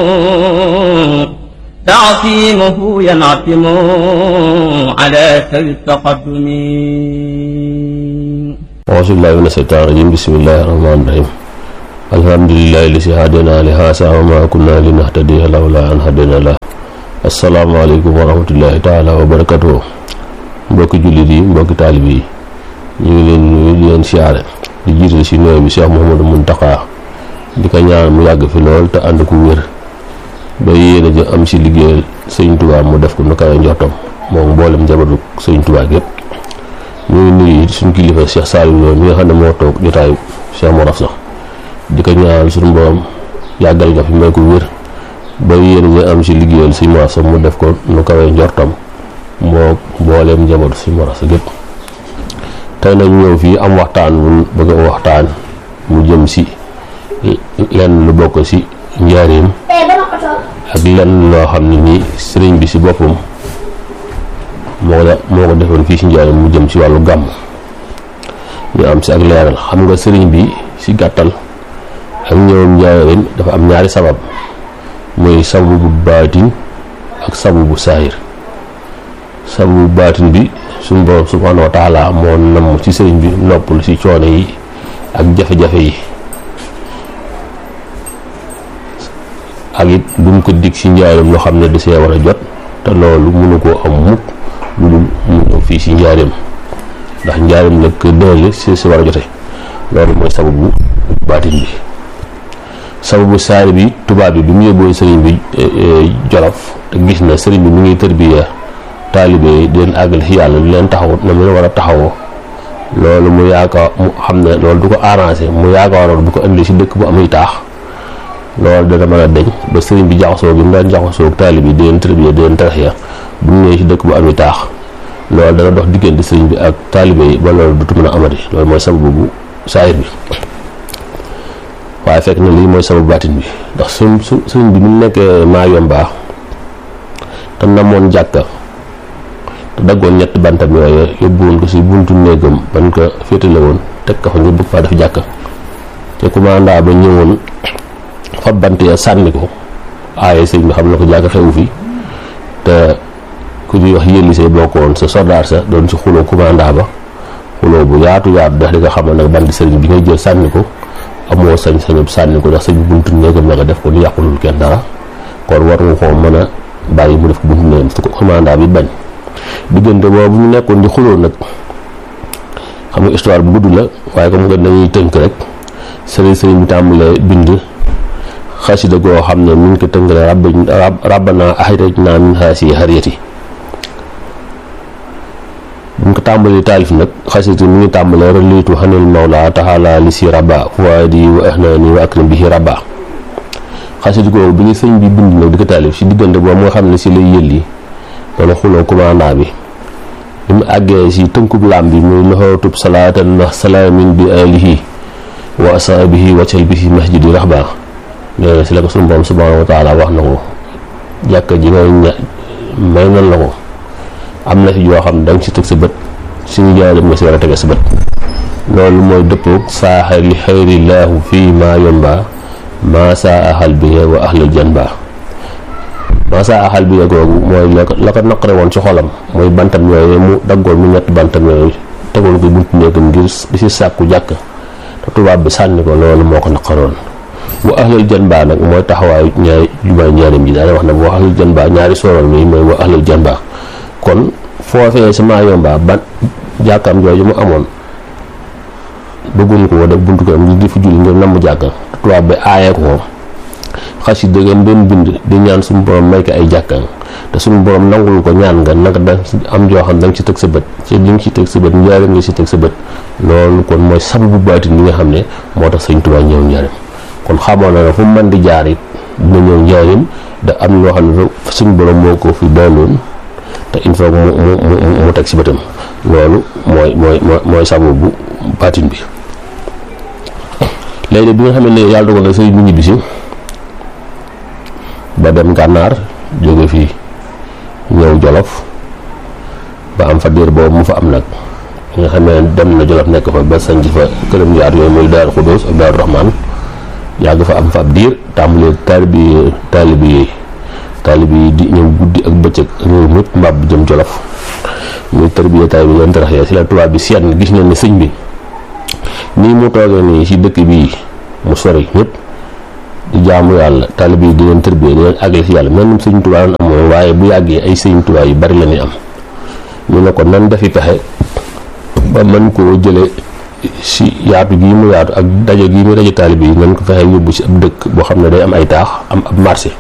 تعصيمه ينعتم على سوي التقدم auzubillahi mina shaytaani rajim bismillahi rahmaani rahim alhamdulillahi li si hadina li haasa wa ma kunna li nahtadiya lawla an hadina la asalaamaaleykum wa rahmatullahi taala wa barakatuhu mbokki jullit yi mbokki taalib yi ñu ngi leen nuyu di leen siyaare di jiital si nooy bi Cheikh Mouhamadou Mountakha di ko ñaan mu yàgg fi lool te ànd ku wér ba yéene ji am si liggéeyal sëñ Tuubaa mu def ko nu kawe njortam moom mboolem njabootu sëñ Tuubaa gépp ñu ngi nuyu suñu kilifa Cheikh Saliou Lo mi nga xam ne moo toog jotaayu Cheikh Mor Afsa di ko ñaan suñu borom yàggal nga fi may ko wér ba yéene ji am si liggéeyal sëñ Mor Afsa mu def ko nu kawe njortam moo mbooleem njabootu sëñ Mor Afsa gépp tey nag ñëw fii am waxtaan bu bëgg a waxtaan mu jëm si lenn lu bokk si njaareem ak lenn loo xam ne nii sëriñ bi si boppam moo ko moo ko defoon fii si njaareem mu jëm si wàllu gàmm ñu am si ak leeral xam nga sëriñ bi si gàttal ak ñëwam njaareem dafa am ñaari sabab muy sababu bu baatin ak sababu bu saahir sababu bu baatin bi suñu borom subhaanahu wa taala moo namm ci sëriñ bi noppal ci coono yi ak jafe-jafe yi ak it lu mu ko dig ci njaareem loo xam ne da see war a jot te loolu mënu koo am mukk lu dul mu ñëw fii ci njaareem ndax njaareem nag dënale si si war a jote loolu mooy sababu baatin bi sababu saari bi tubaab bi bi mu yóbboo sëriñ bi jolof te gis na sëriñ bi mu ngi tërbiya taalibe yi di leen àggal ci yàlla di leen taxaw na mu leen war a taxawoo loolu mu yaakaar mu xam ne loolu du ko arrangé mu yaakaaroon bu ko indi ci dëkk bu amuy taax loolu dana mën a deñ ba sëriñ bi jaxasoo bi mu daan jaxasoo ak taalibe yi di leen tërbiya di leen taraxiya bu ñu ñëwee ci dëkk bu amuy taax loolu dana dox diggante sëriñ bi ak taalibe yi ba loolu dutu mën a amati loolu mooy sababu bu saayir bi waaye fekk na lii mooy sababu baatin bi ndax su su sëriñ bi mu nekkee maa yombaa te namoon jàkka te daggoon ñetti bantam yooyu yóbbu woon ko si buntu néegam ban ko féetale woon teg ko fa ñu bëgg faa def jàkka te commanda ba ñëwoon fa bant ya sànni ko aaye sëriñ bi xam na ko jàkka xewu fi te ku ñuy wax yëlli say bokkoon sa soldaar sa doon si xuloo commanda ba xuloo bu yaatu yaatu ndax di nga xamal nag bant sëriñ bi ngay jël sànni ko amoo sañ-sañu sànni ko ndax sëriñ buntu néegam la nga def ko ni yàqulul kenn dara kon war nga koo mën a bàyyi mu def ko buntu néegam su ko commanda bi bañ diggante boobu ñu nekkoon di xuloo nag xam nga histoire bu gudd la waaye comme nga dañuy tënk rek sëriñ sëriñ bi tàmbalee bind xasida goo xam ne mi ngi ko tënkale rab rabbana axrajna min haasi xariyati bu ñu ko tàmbalee taalif nag xasida mi ngi tàmbalee reliitu xanil mawla taxala li si rabba fuwaadi wa ahnani wa akrim bihi rabba xasida googu bi ñu sëñ bi bind nag di ko taalif si diggante boobu moo xam ne si lay yëlli wala xuloo commandant bi bi mu àggee si tënkub laam bi muy loxootub salaatan na salaamin bi alihi wa asaabihi waccal bihi masjidi raxba nee na si la ko sunu borom subhanahu wa taala wax na ko jàkka ji ngay ña may nan la ko am na fi joo xam ne da nga si teg sa bët suñu jaaram nga si war a tege sa bët loolu mooy dëppoog saaxa li xayrillaahu fii maa yomba maa saa axal bi wa ahlal janba masa axal bi googu mooy la ko la ko naqare woon ci xolam mooy bantam yooyu mu daggoon mu ñetti bantam yooyu tegoon ko buntu néegam ngir di si sàkku jàkk te tubaab bi sànni ko loolu moo ko naqaroon bu ahlal janba nag mooy taxawaayu ñaari jumaay ñaarim ji daana wax ne bu ahlal janba ñaari sooroon mi mooy bu ahlal janba kon foofee si maa yomba ban jàkkam jooju mu amoon bëgguñ ko def buntu ko ngir di fi julli ngir namm jàkk te tubaab bi aayee ko xas yi dëggeen doon bind di ñaan suñu borom may ko ay jàkkaan te suñu borom nangul ko ñaan nga naka da am joo xam da nga ci teg sa bët ci li nga ci teg sa bët njaareem nga ci teg sa bët loolu kon mooy sababu baatin bi nga xam ne moo tax sëñ Tuubaa ñëw njaareem kon xamoon na ne fu mu mën di jaar it dina ñëw njaareem da am loo xam ne suñu borom moo ko fi dooloon te il faut mu mu mu mu teg si bëtam loolu mooy mooy mooy sababu baatin bi léegi bi nga xam ne yàlla dogal na sëriñ bi ñibbisi ba dem gànnaar jóge fii ñëw jolof ba am fa diir boobu mu fa am nag nga xam ne dem na jolof nekk fa ba sanc fa këram yaar yooyu muy daaru xudóos ak daaru raxmaan yàgg fa am fa ab diir tàmbalee taalibi taalibi yi taalibi yi di ñëw guddi ak bëccëg réew mépp mbaab jëm jolof muy tërbiye taalibi leen tarax si la tubaab bi seet na gis na ne sëñ bi nii mu toogee nii ci dëkk bii mu sori ñëpp di jaamu yàlla taalibe yi di leen tërbiyee di leen àggale ci yàlla même sëñ Tuubaa doon amoon waaye bu yàggee ay sëñ Tuubaa yu bari la ñuy am ñu ne ko nan defi pexe ba mën koo jële ci yaatu gii mu yaatu ak daje gii mu daje taalibe yi nan ko fexe yóbbu ci ab dëkk boo xam ne day am ay taax am ab marché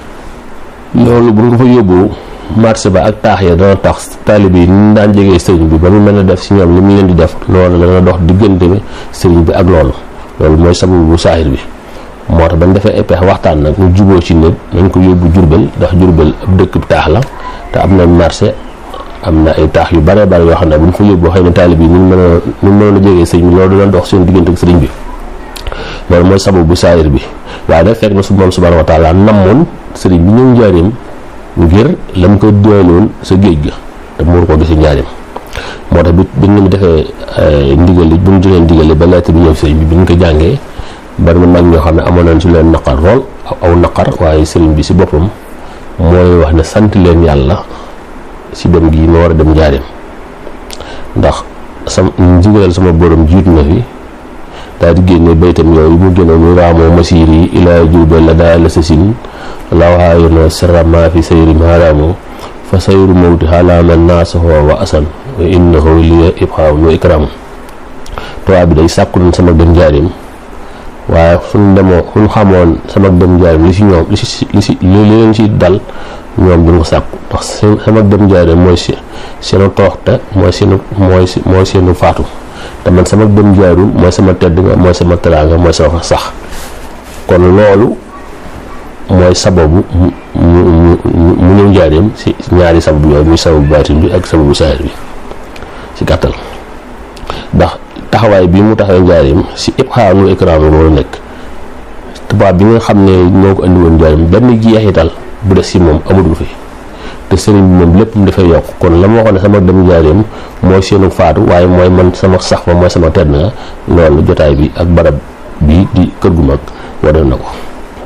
loolu bu nga fa yóbbu marché ba ak taax ya dana tax taalibe yi ni daan jegee sëriñ bi ba mu mën a def ci ñoom li mu leen di def loolu dana dox diggante bi sëriñ bi ak loolu loolu mooy sababu bu saahir bi moo tax bañ defee epex waxtaan nag ñu juboo ci nit nañ ko yóbbu jurbel ndax jurbel ab dëkk taax la te am na marché am na ay taax yu bare bare yoo xam ne bu ñu fa yóbbu xëy na taalib yi ñu mën a ñu mën a jegee sëriñ bi loolu dana dox seen diggante ak sëriñ bi loolu mooy sababu bu saahir bi waaye nag fekk na su moom subhanahu wa taala namoon sëriñ bi ñëw njaareem ngir lam ko doyloon sa géej ga te mu war koo gis njaareem moo tax bi bi ñu defee ndigal li bu ñu joxee ndigal li ba lettre bi ñëw sëriñ bi bi ñu ko jàngee bari na mag ñoo xam ne amoon nañ ci leen naqar lool aw naqar waaye sëriñ bi si boppam mooy wax ne sant leen yàlla si dem gii ma war a dem njaareem ndax sam ndigalal sama borom jiitu na fi daal di génne baytam yooyu mu génne mu raamoo masiir yi ilaa jurbel la daa la sa sin lawaayu na sirama fi sayri maaraamu fa sayru mawti xalaama naasaxoo wa asan wa innahu liya ibxaaw nu ikraamu tubaab bi day sàkku nañ sama dem njaareem waaye suñ demoo suñ xamoon sama dem njaareem li si ñoom li si li si li leen si dal ñoom duñ ko sàkku ndax sama dem njaareem mooy si seenu toroxte mooy seenu mooy mooy seenu faatu te man sama dem njaareem mooy sama tedd nga mooy sama teraanga mooy sama sax kon loolu mooy sababu mu mu mu ñëw njaareem si ñaari sababu yooyu muy sababu baatin bi ak sababu saahir bi si gàttal ndax taxawaay bi mu taxawee njaareem si ibxaanu ikraam loolu nekk tubaab bi nga xam ne moo ko andi woon njaareem benn jeexital bu des si moom amatul fi te sëriñ bi moom lépp mu dafay yokk kon la ma waxoon ne sama dem njaareem mooy seenu faatu waaye mooy man sama sax fa mooy sama tedd nga loolu jotaay bi ak barab bi di kër gu mag wane na ko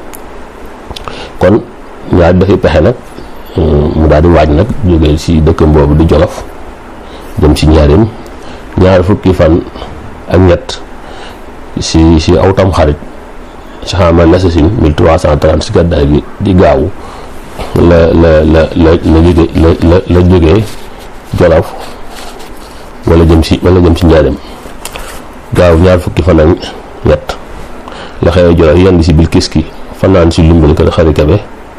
kon ñaar dafay pexe nag mu daal di waaj nag jógee ci dëkkam boobu di jolof dem ci njaareem ñaar fukki fan ak ñett ci ci aw tam xarit ci xamal nasasin 1330 ci gàddaay bi di gaawu la la la la la jóge la la la jógee jolof wala jëm ci wala jëm ci njaareem gaaw ñaar fukki fan ak ñett la xëyee jolof yenn ci bil kiski fanaan si lumbal kër xari kabe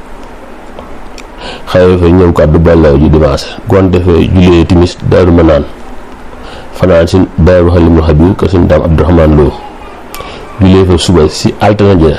xëye fa ñëw kàddu bàllaw ji dimanche gonte fa julee timis daaru ma naan fanaan si daaru xalimul xabir kër suñu daam abdourahman loo julee fa suba si altine ja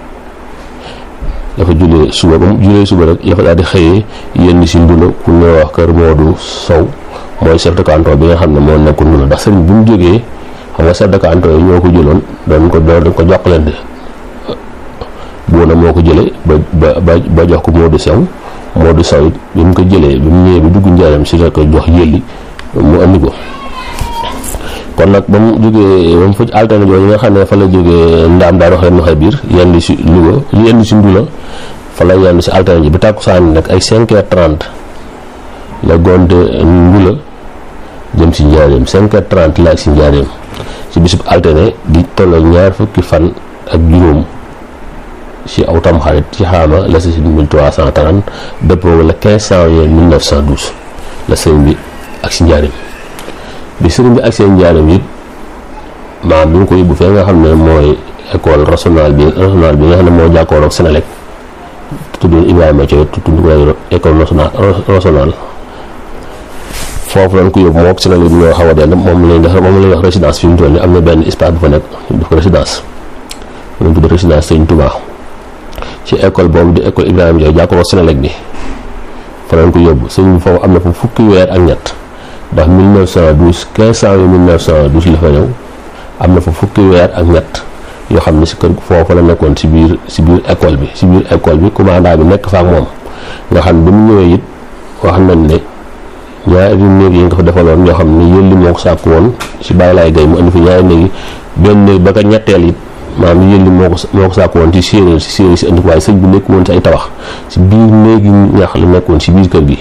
dafa julee suba ba mu julee suba rek la fa daal di xëyee yenn si nduna ku ñëw wax kër Modou Sow mooy chef de canton bi nga xam ne moo nekk nduna ndax sëriñ bu mu jógee xam nga chef de canton yi ñoo ko jëloon doon ko doon ko jokkalante buuna moo ko jëlee ba ba ba jox ko Modou Sow Modou Sow it bi mu ko jëlee bi mu ñëwee bi dugg njaaram si la ko jox yëlli mu andi ko kon nag ba mu jógee ba mu fa altine jooju nga xam ne fa la jógee ndaam daa doxee noxee biir yenn si Louga li yenn si Ndula fa la yenn si altine ji bi tàkkusaan nag ay 5 heures 30 la gonte Ndula jëm si njaareem 5 heures 30 la ak si njaareem si bisub altine di tolloo ñaar fukki fan ak juróom ci aw tam xarit ci xaama la si 1330 dëppoo la 15 janvier 1912 la sëriñ bi ak si njaarim bi sëriñ bi ak seen njaarim it maam bi ñu ko yóbbu fee nga xam ne mooy école régionale bi régionale bi nga xam ne moo jàkkoor ak Sénélec tuddoon Ibrahima Thioye tudd ko école nationale régionale foofu lañ ko yóbbu moo ak Sénélec bi ñoo xaw a dend moom lañ def moom lañ wax résidence fi mu toll nii am na benn espace bu fa nekk def ko résidence lañ tudd résidence Sëriñ Touba ci école boobu di école Ibrahima Thioye jàkkoor ak Sénélec bi fa lañ ko yóbbu sëñ bi foofu am na fa fukki weer ak ñett ndax 1912 15 janvier 1912 la fa ñëw am na fa fukki weer ak ñett yoo xam ne si kër foofu la nekkoon si biir si biir école bi si biir école bi commandant bi nekk fa ak moom nga xam ne ba mu ñëwee it wax nañ ne ñaari néeg yi nga fa defaloon yoo xam ne yëlli moo ko sàkk woon si bàyyi laay gay mu indi fi ñaari néeg yi benn néeg ba ka ñetteel it maanaam yëlli moo ko moo ko sàkk woon ci séeréer si séeréer si indi ko waaye sëñ bi nekk woon si ay tabax si biir néegi ñax la nekkoon si biir kër gi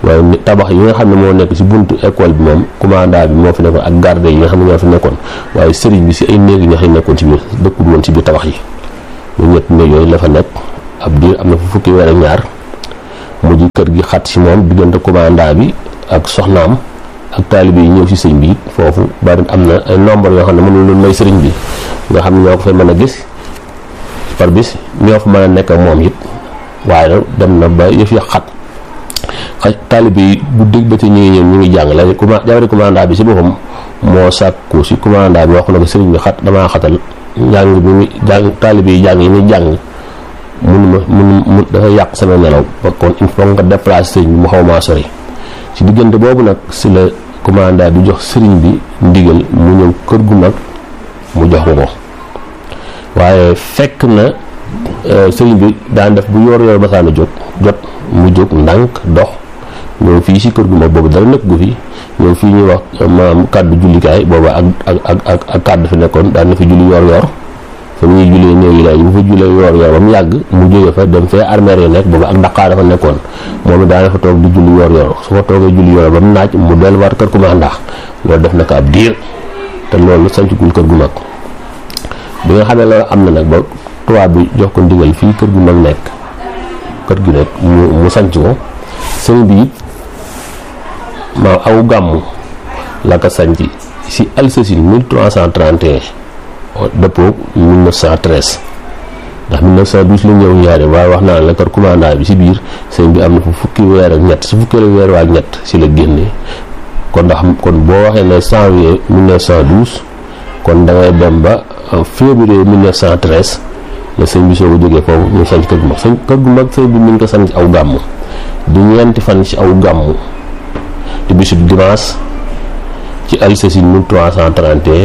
waaye ni tabax yi nga xam ne moo nekk ci buntu école bi moom commandant bi moo fi nekkoon ak garde yi nga xam ne ñoo fi nekkoon waaye sëriñ bi ci ay néeg yi nga xam ne nekkoon ci biir dëkkul woon ci biir tabax yi ñu ñett néeg yooyu la fa nekk ab diir am na fa fukki weer ak ñaar mujj kër gi xat ci moom diggante commandant bi ak soxnaam ak taalibe yi ñëw ci sëñ bi foofu bari am na ay nombre yoo xam ne mënul lu may sëriñ bi nga xam ne ñoo ko fay mën a gis par bis ñoo fa mën a nekk ak moom it waaye nag dem na ba yëf ya xat xaj taalibe yi bu dégg ba ci ñu ngi ñëw ñu ngi jàng léegi commande jabari commandant bi ci boppam moo sàkku ci commandant bi wax na ko sëriñ bi xat damaa xatal njàng bi muy jàng taalibe yi jàng yi muy jàng munuma mun mun dafa yàq sama nelaw ba kon il faut nga déplacer sëriñ bi mu xaw maa sori ci diggante boobu nag si la commandant bi jox sëriñ bi ndigal mu ñëw kër gu mag mu jox ko ko waaye fekk na sëriñ bi daan def bu yor yor basaana jóg jot mu jóg ndànk dox ñëw fii si kër gu mag boobu dara nekk gu fi ñëw fii ñuy wax maam kàddu jullikaay booba ak ak ak ak ak kàddu fi nekkoon daan na fi julli yor yor fa muy jullee néew yi léegi bu fa jullee yor yor ba mu yàgg mu jóge fa dem fee armeer yi nekk booba ak daqaar dafa nekkoon moom it daana fa toog di julli yor yor su fa toogee julli yor ba mu naaj mu delluwaat kër commandant loolu def na ko ab diir te loolu sancugul kër gu mag bi nga xamee loolu am na nag ba tubaab bi jox ko ndigal fii kër gu mag nekk kër gi nekk mu mu sanc ko sëñ bi it ma aw gàmmu la ko sanc si Alsacine 1331 dëppoo 1913 ndax 1912 la ñëw ñaari waaye wax naa la kër commandant bi si biir sëñ bi am na fu fukki weer ak ñett si fukki weer waa ak ñett si la génne kon ndax kon boo waxee ne janvier 1912 kon da ngay dem ba février 1913 la sëñ bi soo ko jógee foofu ñu sanc kër gu mag sëñ kër gu mag sëñ bi mi ngi ko sanc aw gàmmu di ñeenti fan ci aw gàmmu di bisub dimanche ci Alsacine 1331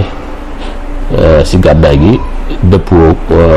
si gàddaay gi dëppoo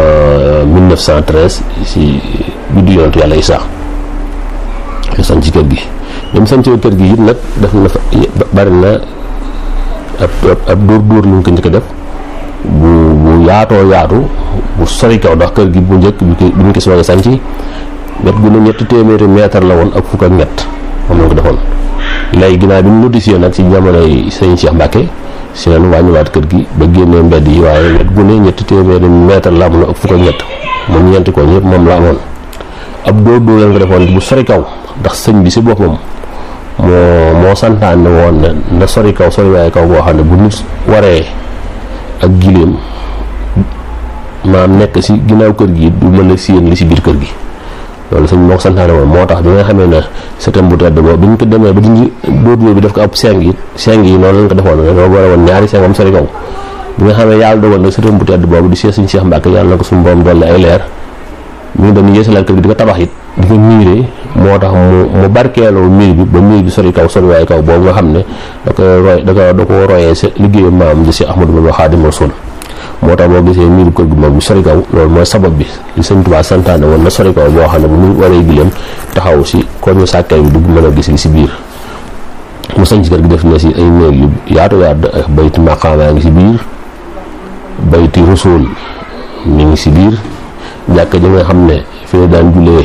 1913 si juddu yonentu yàlla Isaa ñu sanc kër gi bi mu sancee kër gi it nag def na fa bari na ab ab dóor dóor lu ñu ko njëkk a def bu bu yaatoo yaatu bu sori kaw ndax kër gi bu njëkk bi bi ñu ko soog a sanc wet gu ne ñetti téeméeri mètre la woon ak fukk ak ñett moom la ko defoon léegi ginnaaw bi ñu notifié nag ci jamonoy sëñ Cheikh Mbacke si leen wàññiwaat kër gi ba génnee mbedd yi waaye wet gu ne ñetti téeméeri mètre la amoon ak fukk ak ñett moom ñeenti ko ñëpp moom la amoon ab dóor dóor lañ ko defoon bu sori kaw ndax sëñ bi si boppam moo moo santaane woon ne na sori kaw sori waaye kaw boo xam ne bu nit waree ak giléem maam nekk si ginnaaw kër gi du mën a séen li si biir kër gi loolu sëñ moo ko santaane woon moo tax bi nga xamee ne sëtam bu tedd boobu bi ñu ko demee ba dindi dóor dóor bi def ko ab seng yi seng yi noonu lañ ko defoon dañoo boole woon ñaari sengam sori kaw bi nga xamee yàlla dogal nag sëtam bu tedd boobu di seet suñu Cheikh Mbacke yàlla na ko suñu borom dolli ay leer mi ngi doon yeesalaat kër gi di ko tabax it di ko miiree moo tax mu mu barkeeloo miir bi ba miir bi sori kaw sori waaye kaw boobu nga xam ne da koy roy da ko da ko royee sa liggéeyu maam di si Ahmadou Bamba Xaadimu Rasuul moo tax boo gisee miiru kër gu mag bi sori kaw loolu mooy sabab bi li sëñ Tuubaa santaane woon na sori kaw boo xam ne bu ñu waree gileem taxaw si ko ñu sàkkay bi dugg mën a gis li si biir mu sañ ci kër gi def na si ay néeg yu yaatu yaatu ak bayti maqaamaa ngi si biir bayti Rasuul mi ngi si biir jàkka ji nga xam ne fi la daan julee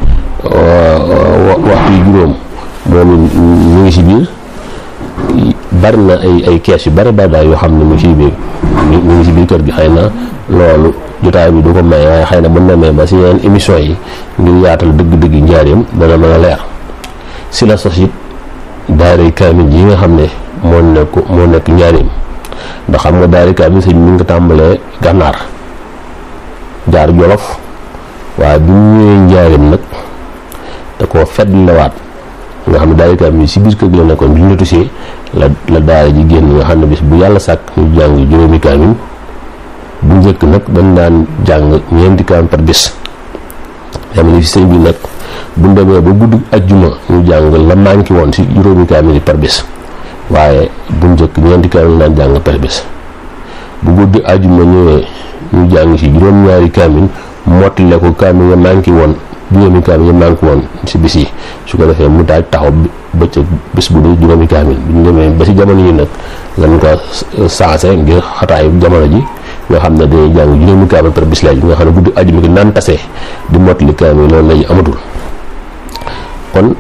waxtu yu juróom moom ñu ngi si biir bari na ay ay kees yu bari bari daal yoo xam ne mu ngi si biir mu ngi si biir kër gi xëy na loolu jotaay bi du ko may waaye xëy na mën na may ba si yeneen émission yi ngir yaatal dëgg-dëgg njaareem dana mën a leer si la sos it daaray kaamil yi nga xam ne moo nekk moo nekk njaareem ndax xam nga daaray kaamil sëñ mi ngi ko tàmbalee gànnaar jaar jolof waaye bi mu ñëwee njaareem nag da koo fedd lawaat nga xam ne daara kaamil si biir kër gi la nekkoon bi ñu notisee la la daara ji génn nga xam ne bis bu yàlla sàkk ñu jàng juróomi kaamil bu njëkk nag dañ daan jàng ñeenti kaamil par bis xam ne fi sëñ bi nag bu ñu demee ba guddi ajjuma ñu jàng la manqué woon si juróomi kaamil yi par bis waaye bu njëkk ñeenti kaamil daan jàng par bis bu guddi ajjuma ñëwee ñu jàng si juróom-ñaari kaamil mottale ko kaamil ya manqué woon juróomi kaamil ya manqué woon si bis yi su ko defee mu daal taxaw bëccëg bis bu dee juróomi kaamil bu ñu demee ba si jamono yi nag lañ ko sensé ngir xataayu jamono ji nga xam ne dañuy jàng juróomi kaamil par bis léegi nga xam ne guddi ajuma gi naan tase di mottali kaamil loolu lañu amatul kon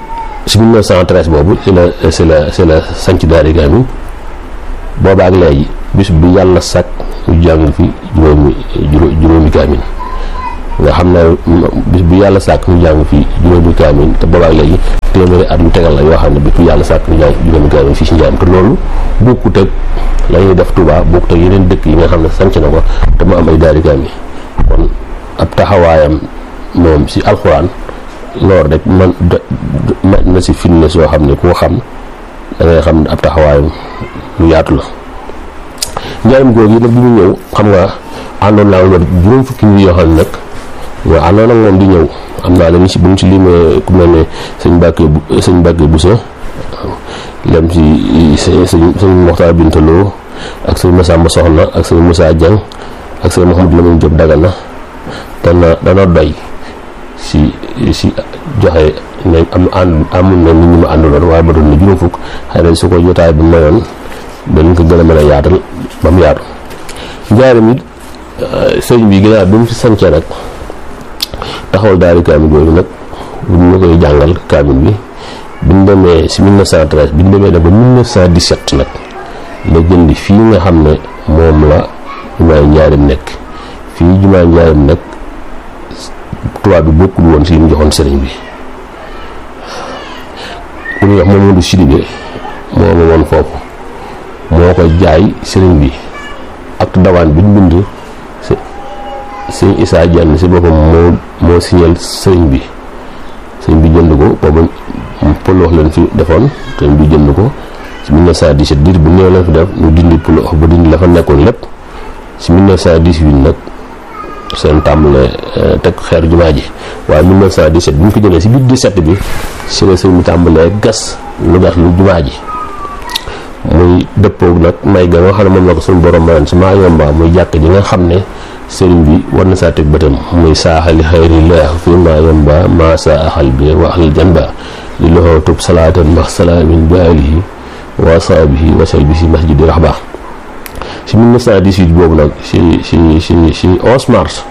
si 1913 boobu si la si la si la sanc daari kaamil booba ak léegi bis bi yàlla sàkk ñu jàng fi juróomi juróomi kaamil nga xam ne bis bu yàlla sàkk ñu jàng fi juróomi kaamil te booba ak léegi téeméeri at lu tegal la yoo xam ne bis bu yàlla sàkk ñu jàng juróomi kaamil fii si njaam te loolu bokkut ak la ñuy def Touba bokkut ak yeneen dëkk yi nga xam ne sanc na ko te mu am ay daari kaamil kon ab taxawaayam moom si alxuraan loolu rek man man na si firnde soo xam ne koo xam da ngay xam ne ab taxawaayam lu yaatu la njaaram googu yi nag bi ñu ñëw xam nga àndoon naa woon juróom fukki nit yoo xam ne nag nga àndoon ak moom di ñëw am naa dañu si bu ñu si limee ku mel ne sëñ Mbàkke sëñ Mbàkke Buso lem si sëñ sëñ Moxtaar Bintaloo ak sëñ Masamba Soxna ak sëñ Moussa Dieng ak sëñ Mouhamadou Lamine Diop Dagana dana dana doy si si joxe ne am ànd amul na nit ñi ma àndaloon waaye ba doon na juróom fukk xëy na su ko jotaay bi mayoon dañ ko gën a mën a yaatal ba mu yaatu njaaram it sëñ bi gën a bi mu fi sancee nag taxawal daari kaamil boobu nag bu ñu koy jàngal kaamil bi bi ñu demee si 1913 bi ñu demee nag ba 1917 nag la jëndi fii nga xam ne moom la jumaay njaaram nekk fii jumaay njaaram nekk tubaab bi bokkul woon si li mu joxoon sëriñ bi ku ñuy wax Mamadou Sidibé moo ma woon foofu moo ko jaay sëriñ bi ak dawaan bi ñu bind sëñ Issa Diagne si boppam moo moo signal sëriñ bi sëriñ bi jënd ko boobu pël wax leen fi defoon sëriñ bi jënd ko si 1917 diir bu néew leen fi def ñu dindi pël wax ba dindi la fa nekkoon lépp si 1918 nag seen tàmbale teg xeer jumaa ji waaye 1917 bi ñu ko jëlee si biir 17 bi si la sëñ bi tàmbalee gas lu gas lu jumaa ji muy dëppoo nag may ga nga xam ne moom la ko suñu borom mayoon si maa yomba muy jàkk ji nga xam ne sëriñ bi war na saa teg bëtam muy saaxali xayrillah fi maa yomba maa saa axal bi wa axal janba li loxoo tub salaatan max salaamin bi alihi wa saabihi wa salbihi masjidi raxba si 1918 boobu nag si si si si 11 mars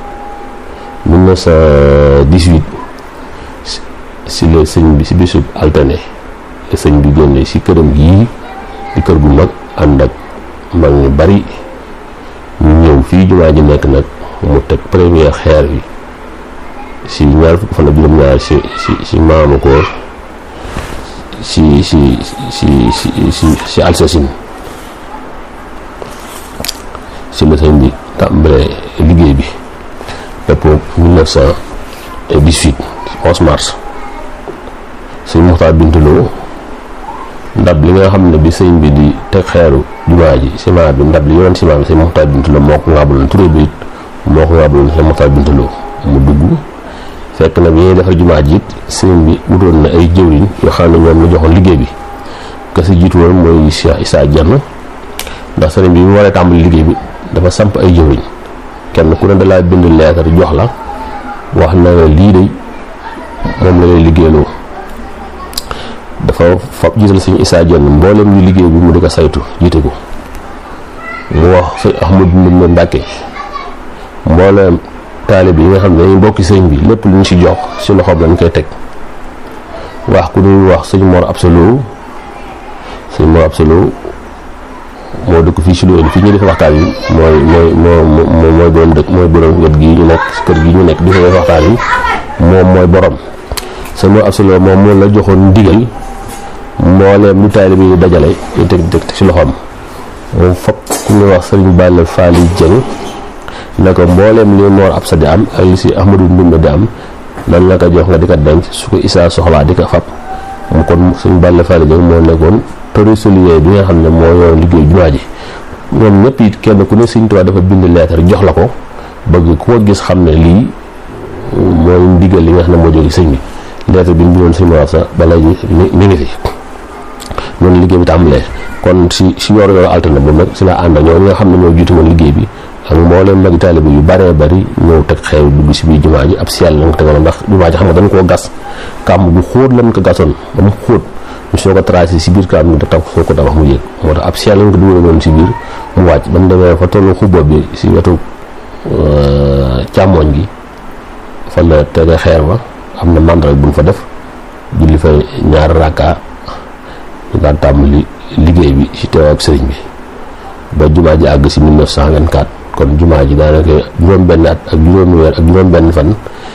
1918 si la sëñ bi si bisub altane la sëñ bi génne si këram gii di kër gu mag ànd ak mag ñu bari ñu ñëw fii jumaa ji nekk nag mu teg première xeer bi si ñaar fukk fan ak juróom-ñaar si si si maamu koor si si si si si si Alsasine si la sëñ bi tàmbalee liggéey bi dëppoo 1918 11 mars sëñ Muxtaar Bintaloo ndab li nga xam ne bi sëñ bi di teg xeeru jumaa ji ciment bi ndab li yoroon ciment bi sëñ Muxtaar Bintaloo moo ko ngàbbaloon turé bi it moo ko ngàbbaloon sëñ Muxtaar Bintaloo mu dugg fekk na bi ñuy defar jumaa ji it sëñ bi wutoon na ay jëwriñ yoo xam ne ñoom la joxoon liggéey bi ka si jiitu woon mooy Cheikh Issa Diagne ndax sëriñ bi mu waree tàmbali liggéey bi dafa samp ay jëwriñ kenn ku ne dalaa bind leetar jox la wax na la lii de moom la lay liggéeyloo dafa fab jiital sëñ Issa Diagne mboolem ñu liggéey bi mu di ko saytu jiite ko mu wax sëñ Ahmadou Ndoumbé Mbacke mboolem taalib yi nga xam ne dañuy bokki sëñ bi lépp lu ñu si jox si loxoom lañ koy teg wax ku dul wax sëñ Mor Absolo sëñ Mor Absolo moo dëkk fii si loolu fii ñu def waxtaan yi mooy mooy moo mooy borom dëkk mooy borom wet gii ñu nekk kër gi ñu nekk di fa def waxtaan yi moom mooy borom sëñ Mor Absolo moom moo la joxoon ndigal mbooleem lu taalibe yi dajale ñu teg teg ci loxoom moom fokk ku ñuy wax sëriñ Balla Faali Jeng ne ko mbooleem li Mor Absa di am ak li si Ahmadou Ndumbe di am nan la ko jox nga di ko denc su ko Issa soxlaa di ko fab mu kon sëriñ Balla Faali Jeng moo nekkoon trésorier bi nga xam ne moo yor liggéey jumaa ji ñoom ñëpp it kenn ku ne Sëriñ Tuubaa dafa bind leetar jox la ko bëgg ku ko gis xam ne lii mooy ndigal li nga xam ne moo jóge sëñ bi leetar bi ñu bindoon sëñ Mor Absa ba léegi mi ngi fi noonu liggéey bi tàmbalee kon si si yor yor altine boobu nag si la ànd ñoo ñi nga xam ne ñoo jiitu woon liggéey bi ak mbooleem magi taalibe yu baree bari ñëw teg xew dugg si biir jumaa ji ab seel lañ ko tegaloon ndax jumaa ji xam nga dañ koo gas kàmb bu xóot lañ ko gasoon ba mu xóot ñu soo ko tracé si biir kàmb da tax soo ko tabax mu yéeg moo tax ab seel lañ ko dugaloon si biir mu wàcc ba mu demee fa tollu xubba bi si wetu càmmooñ gi fa la tege xeer ba am na màndaral bu ñu fa def julli fa ñaar rakka ñu daan tàmbali liggéey bi ci teew ak sëriñ bi ba jumaa ji àgg si 1924 kon jumaa ji daanaka juróom benn at ak juróomi weer ak juróom benn fan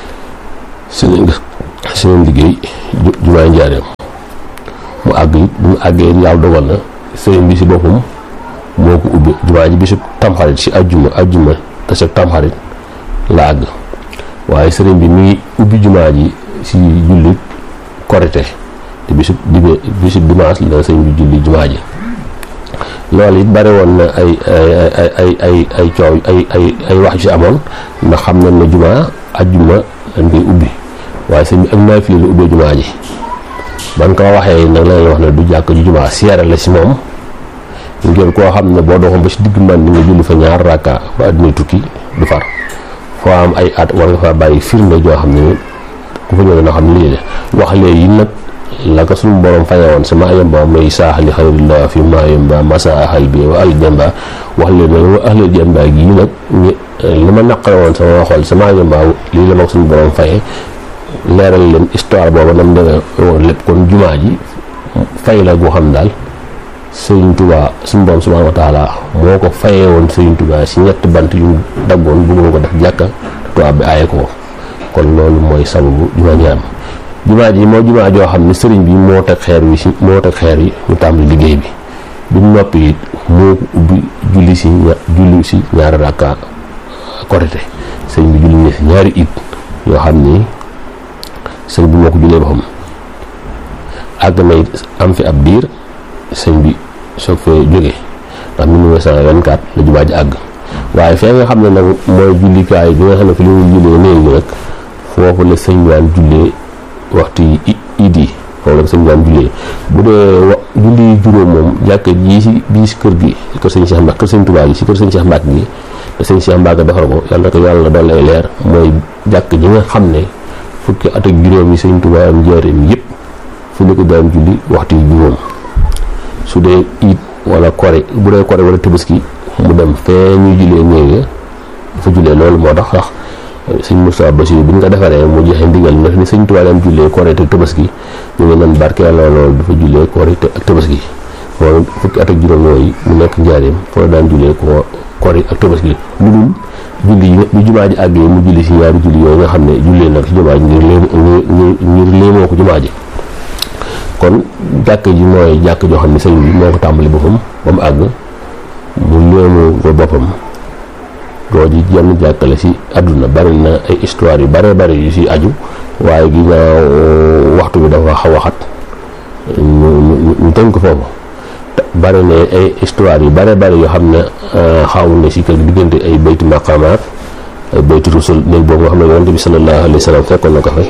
seen seen liggéey jumaa njaareem mu àgg it bu mu àggee yàlla dogal na sëriñ bi si boppam moo ko ubbi jumaa ji bisu tamxarit si ajjuma ajjuma te sa tamxarit la àgg waaye sëriñ bi mi ngi ubbi jumaa ji si julli korite te bisu dibe bisu dimanche la sëriñ bi julli jumaa ji loolu it bari woon na ay ay ay ay ay ay coow ay ay ay wax yu si amoon ndax xam nañ ne jumaa ajjuma dañ koy ubbi waaye sëriñ bi ak naafile la ubbee jumaa ji ban ko waxee nag la wax ne du jàkk ju jumaa siyaare la si moom ngeen koo xam ne boo doxoon ba si digg man di nga julli fa ñaar rakka ba àddina tukki du far foo am ay at war nga fa bàyyi firnde joo xam ne ku fa ñëw na xam ne lii de wax léegi nag la ko suñu borom faye woon sama yemba may saaxali xayrillah fi maa yemba masa ahal bi wa al jamba wax leen ne wa ahlal jamba gii nag li ma naqare woon sama xol sama yemba lii la ma ko suñu borom faye leeral leen histoire booba nam demee woon lépp kon jumaa ji fay la goo xam daal sëriñ tubaa suñu borom subhanahu wa taala moo ko fayee woon sëriñ tubaa si ñetti bant yu mu daggoon bëggoon ko def jàkka tubaab bi aaye ko kon loolu mooy sababu jumaa ji am jumaa ji moo jumaa joo xam ne sëriñ bi moo teg xeer wi si moo teg xeer yi ñu tàmbali liggéey bi bi mu noppi it moo ko ubbi julli si ña julli si ñaari rakka korite sëriñ bi julli ne si ñaari it yoo xam ni sëñ bi moo ko jullee boppam àgg na it am fi ab diir sëñ bi soog fee jóge ndax 1924 la jumaa ji àgg waaye fee nga xam ne nag mooy jullikaay bi nga xam ne fi li muy jullee néeg bi nag foofu la sëñ bi daan jullee waxtu yi iid yi foofu la sëñ bi daan jullee bu dee wa julli juróom moom jàkk ji si bii si kër gi kër sëñ Cheikh Mbacke kër sëñ Touba gi si kër sëñ Cheikh Mbacke gi te sëñ Cheikh Mbacke defar ko yàlla na ko yàlla doon lay leer mooy jàkk ji nga xam ne fukki at ak juróom yi sëñ Touba am njaareem yëpp fu ñu ko daan julli waxtu yi juróom su dee it wala kore bu dee kore wala tabaski mu dem fee ñuy jullee ñëwee dafa jullee loolu moo tax sax sëñ Moussa Bassirou bi ñu ko defaree mu joxe ndigal ne ni sëñ Touba daan jullee kore te tabaski ñu ngi leen barkeel loolu dafa jullee kore ak tabaski moom fukki at ak juróom yooyu mu nekk njaareem foo daan jullee ko kore ak tabaski lu dul julli yi bi jumaa ji àggee mu julli si ñaari julli yooyu nga xam ne jullee nag si jumaa ji ngir lee ngir léemoo ko jumaa ji kon jàkk ji mooy jàkk joo xam ne sëñ bi moo ko tàmbali boppam ba mu àgg mu léemu ko boppam doo ji jenn jàkkale si àdduna bari na ay histoire yu bare bari yu si aju waaye ginnaaw waxtu bi dafa xaw a xat ñu ñu ñu tënk foofu bari na ay histoire yu bare bari yoo xam ne xaw na si kër diggante ay bayti maqamaat ay bayti rusul néeg boobu nga xam ne yonent bi sallallahu alayhi wa sallam fekkoon na ko fa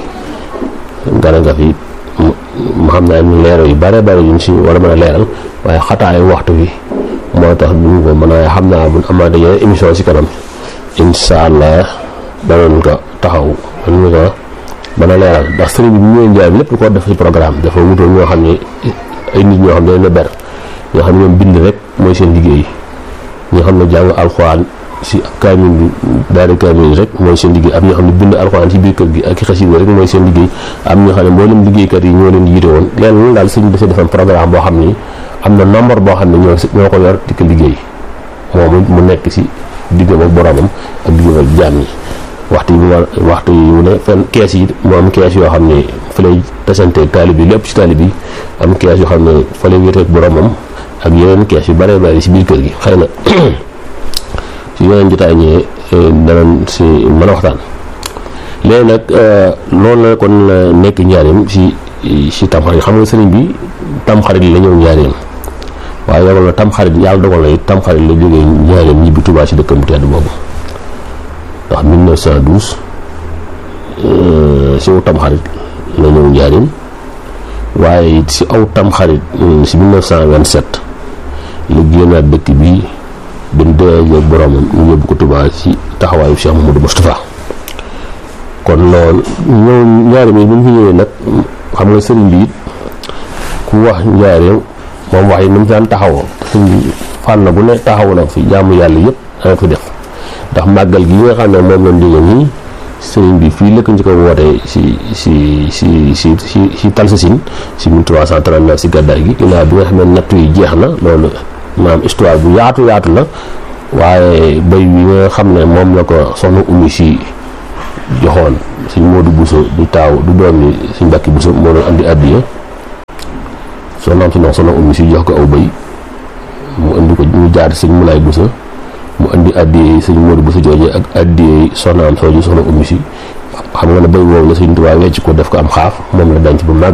gana nga fi mu xam naa ñu leeral yu bare bari yuñ si war a mën a leeral waaye xataayu waxtu bi moo tax duñ ko mën a xam naa buñ amaat yeneen émission si kanam incha allah danañ ko taxaw danañ ko mën a leeral ndax sëriñ bi bu ñëwee njaay bi lépp lu ko def ci programme dafa wutoon ñoo xam ne ay nit ñoo xam ne dañ la ber ñoo xam ne ñoom bind rek mooy seen liggéey ñoo xam ne jàng alxuraan si kaamil bi daari kaamil rek mooy seen liggéey am ñoo xam ne bind alxuraan ci biir kër gi ak i xasida rek mooy seen liggéey am ñoo xam ne mboolem liggéeykat yi ñoo leen yiite woon leen lu daal sëñ bi dafa defam programme boo xam ni am na nombre boo xam ne ñoo ñoo ko yor di ko liggéey moom mu nekk si diggam ak boromam ak diggam ak jaam yi waxtu yi mu war waxtu yi mu ne fenn kees yi mu am kees yoo xam ne fa lay tasante taalib yi lépp si taalib yi am kees yoo xam ne fa lay wéeteeg boromam ak yeneen kees yu bare bari si biir kër gi xëy na si yeneen jotaay ñëwee danañ si mën a waxtaan léegi nag loolu la kon nekk njaareem si si tamxarit xam nga sëriñ bi tamxarit la ñëw njaareem waaye yogal na tamxarit yàlla dogal na it tamxarit la jógee njaareem ñibbi Tuubaa si dëkkam bu tedd boobu ndax 1912 si aw tamxarit la ñëw njaareem waaye it si aw tamxarit si 1927 la génnaat dëkk bi dem déggee ak boromam ñu yóbbu ko Tuubaa ci taxawaayu Cheikh Mamadou Moustapha kon loolu ñëw njaareem yi bu ñu fi ñëwee nag xam nga sëriñ bi it ku wax njaareem moom wax yi ni mu daan taxawoo sëriñ bi fànn bu ne taxawu na fi jaamu yàlla yëpp dana fi def ndax màggal gi nga xam ne moom lañ jóge nii sëriñ bi fii lëkk njëkk a woote si si si si si si Talsasine si 1339 si gàddaay gi ginnaaw bi nga xam ne nattu yi jeex na loolu maanaam histoire bu yaatu yaatu la waaye béy wi nga xam ne moom la ko soxna Oumy si joxoon suñ Modou Bousso du taaw du doom ni suñ Mbàkke Bousso moo doon andi addiya soxnaam si noonu soxna Oumy si jox ko aw béy mu indi ko mu jaar sëñ Moulay Bousso mu indi addiyee sëñ Modou Bousso jooje ak addiyee soxnaam sooju soxna Oumy si xam nga ne béy woowu la sëñ Tuubaa wecc ko def ko am xaaf moom la denc ba màgg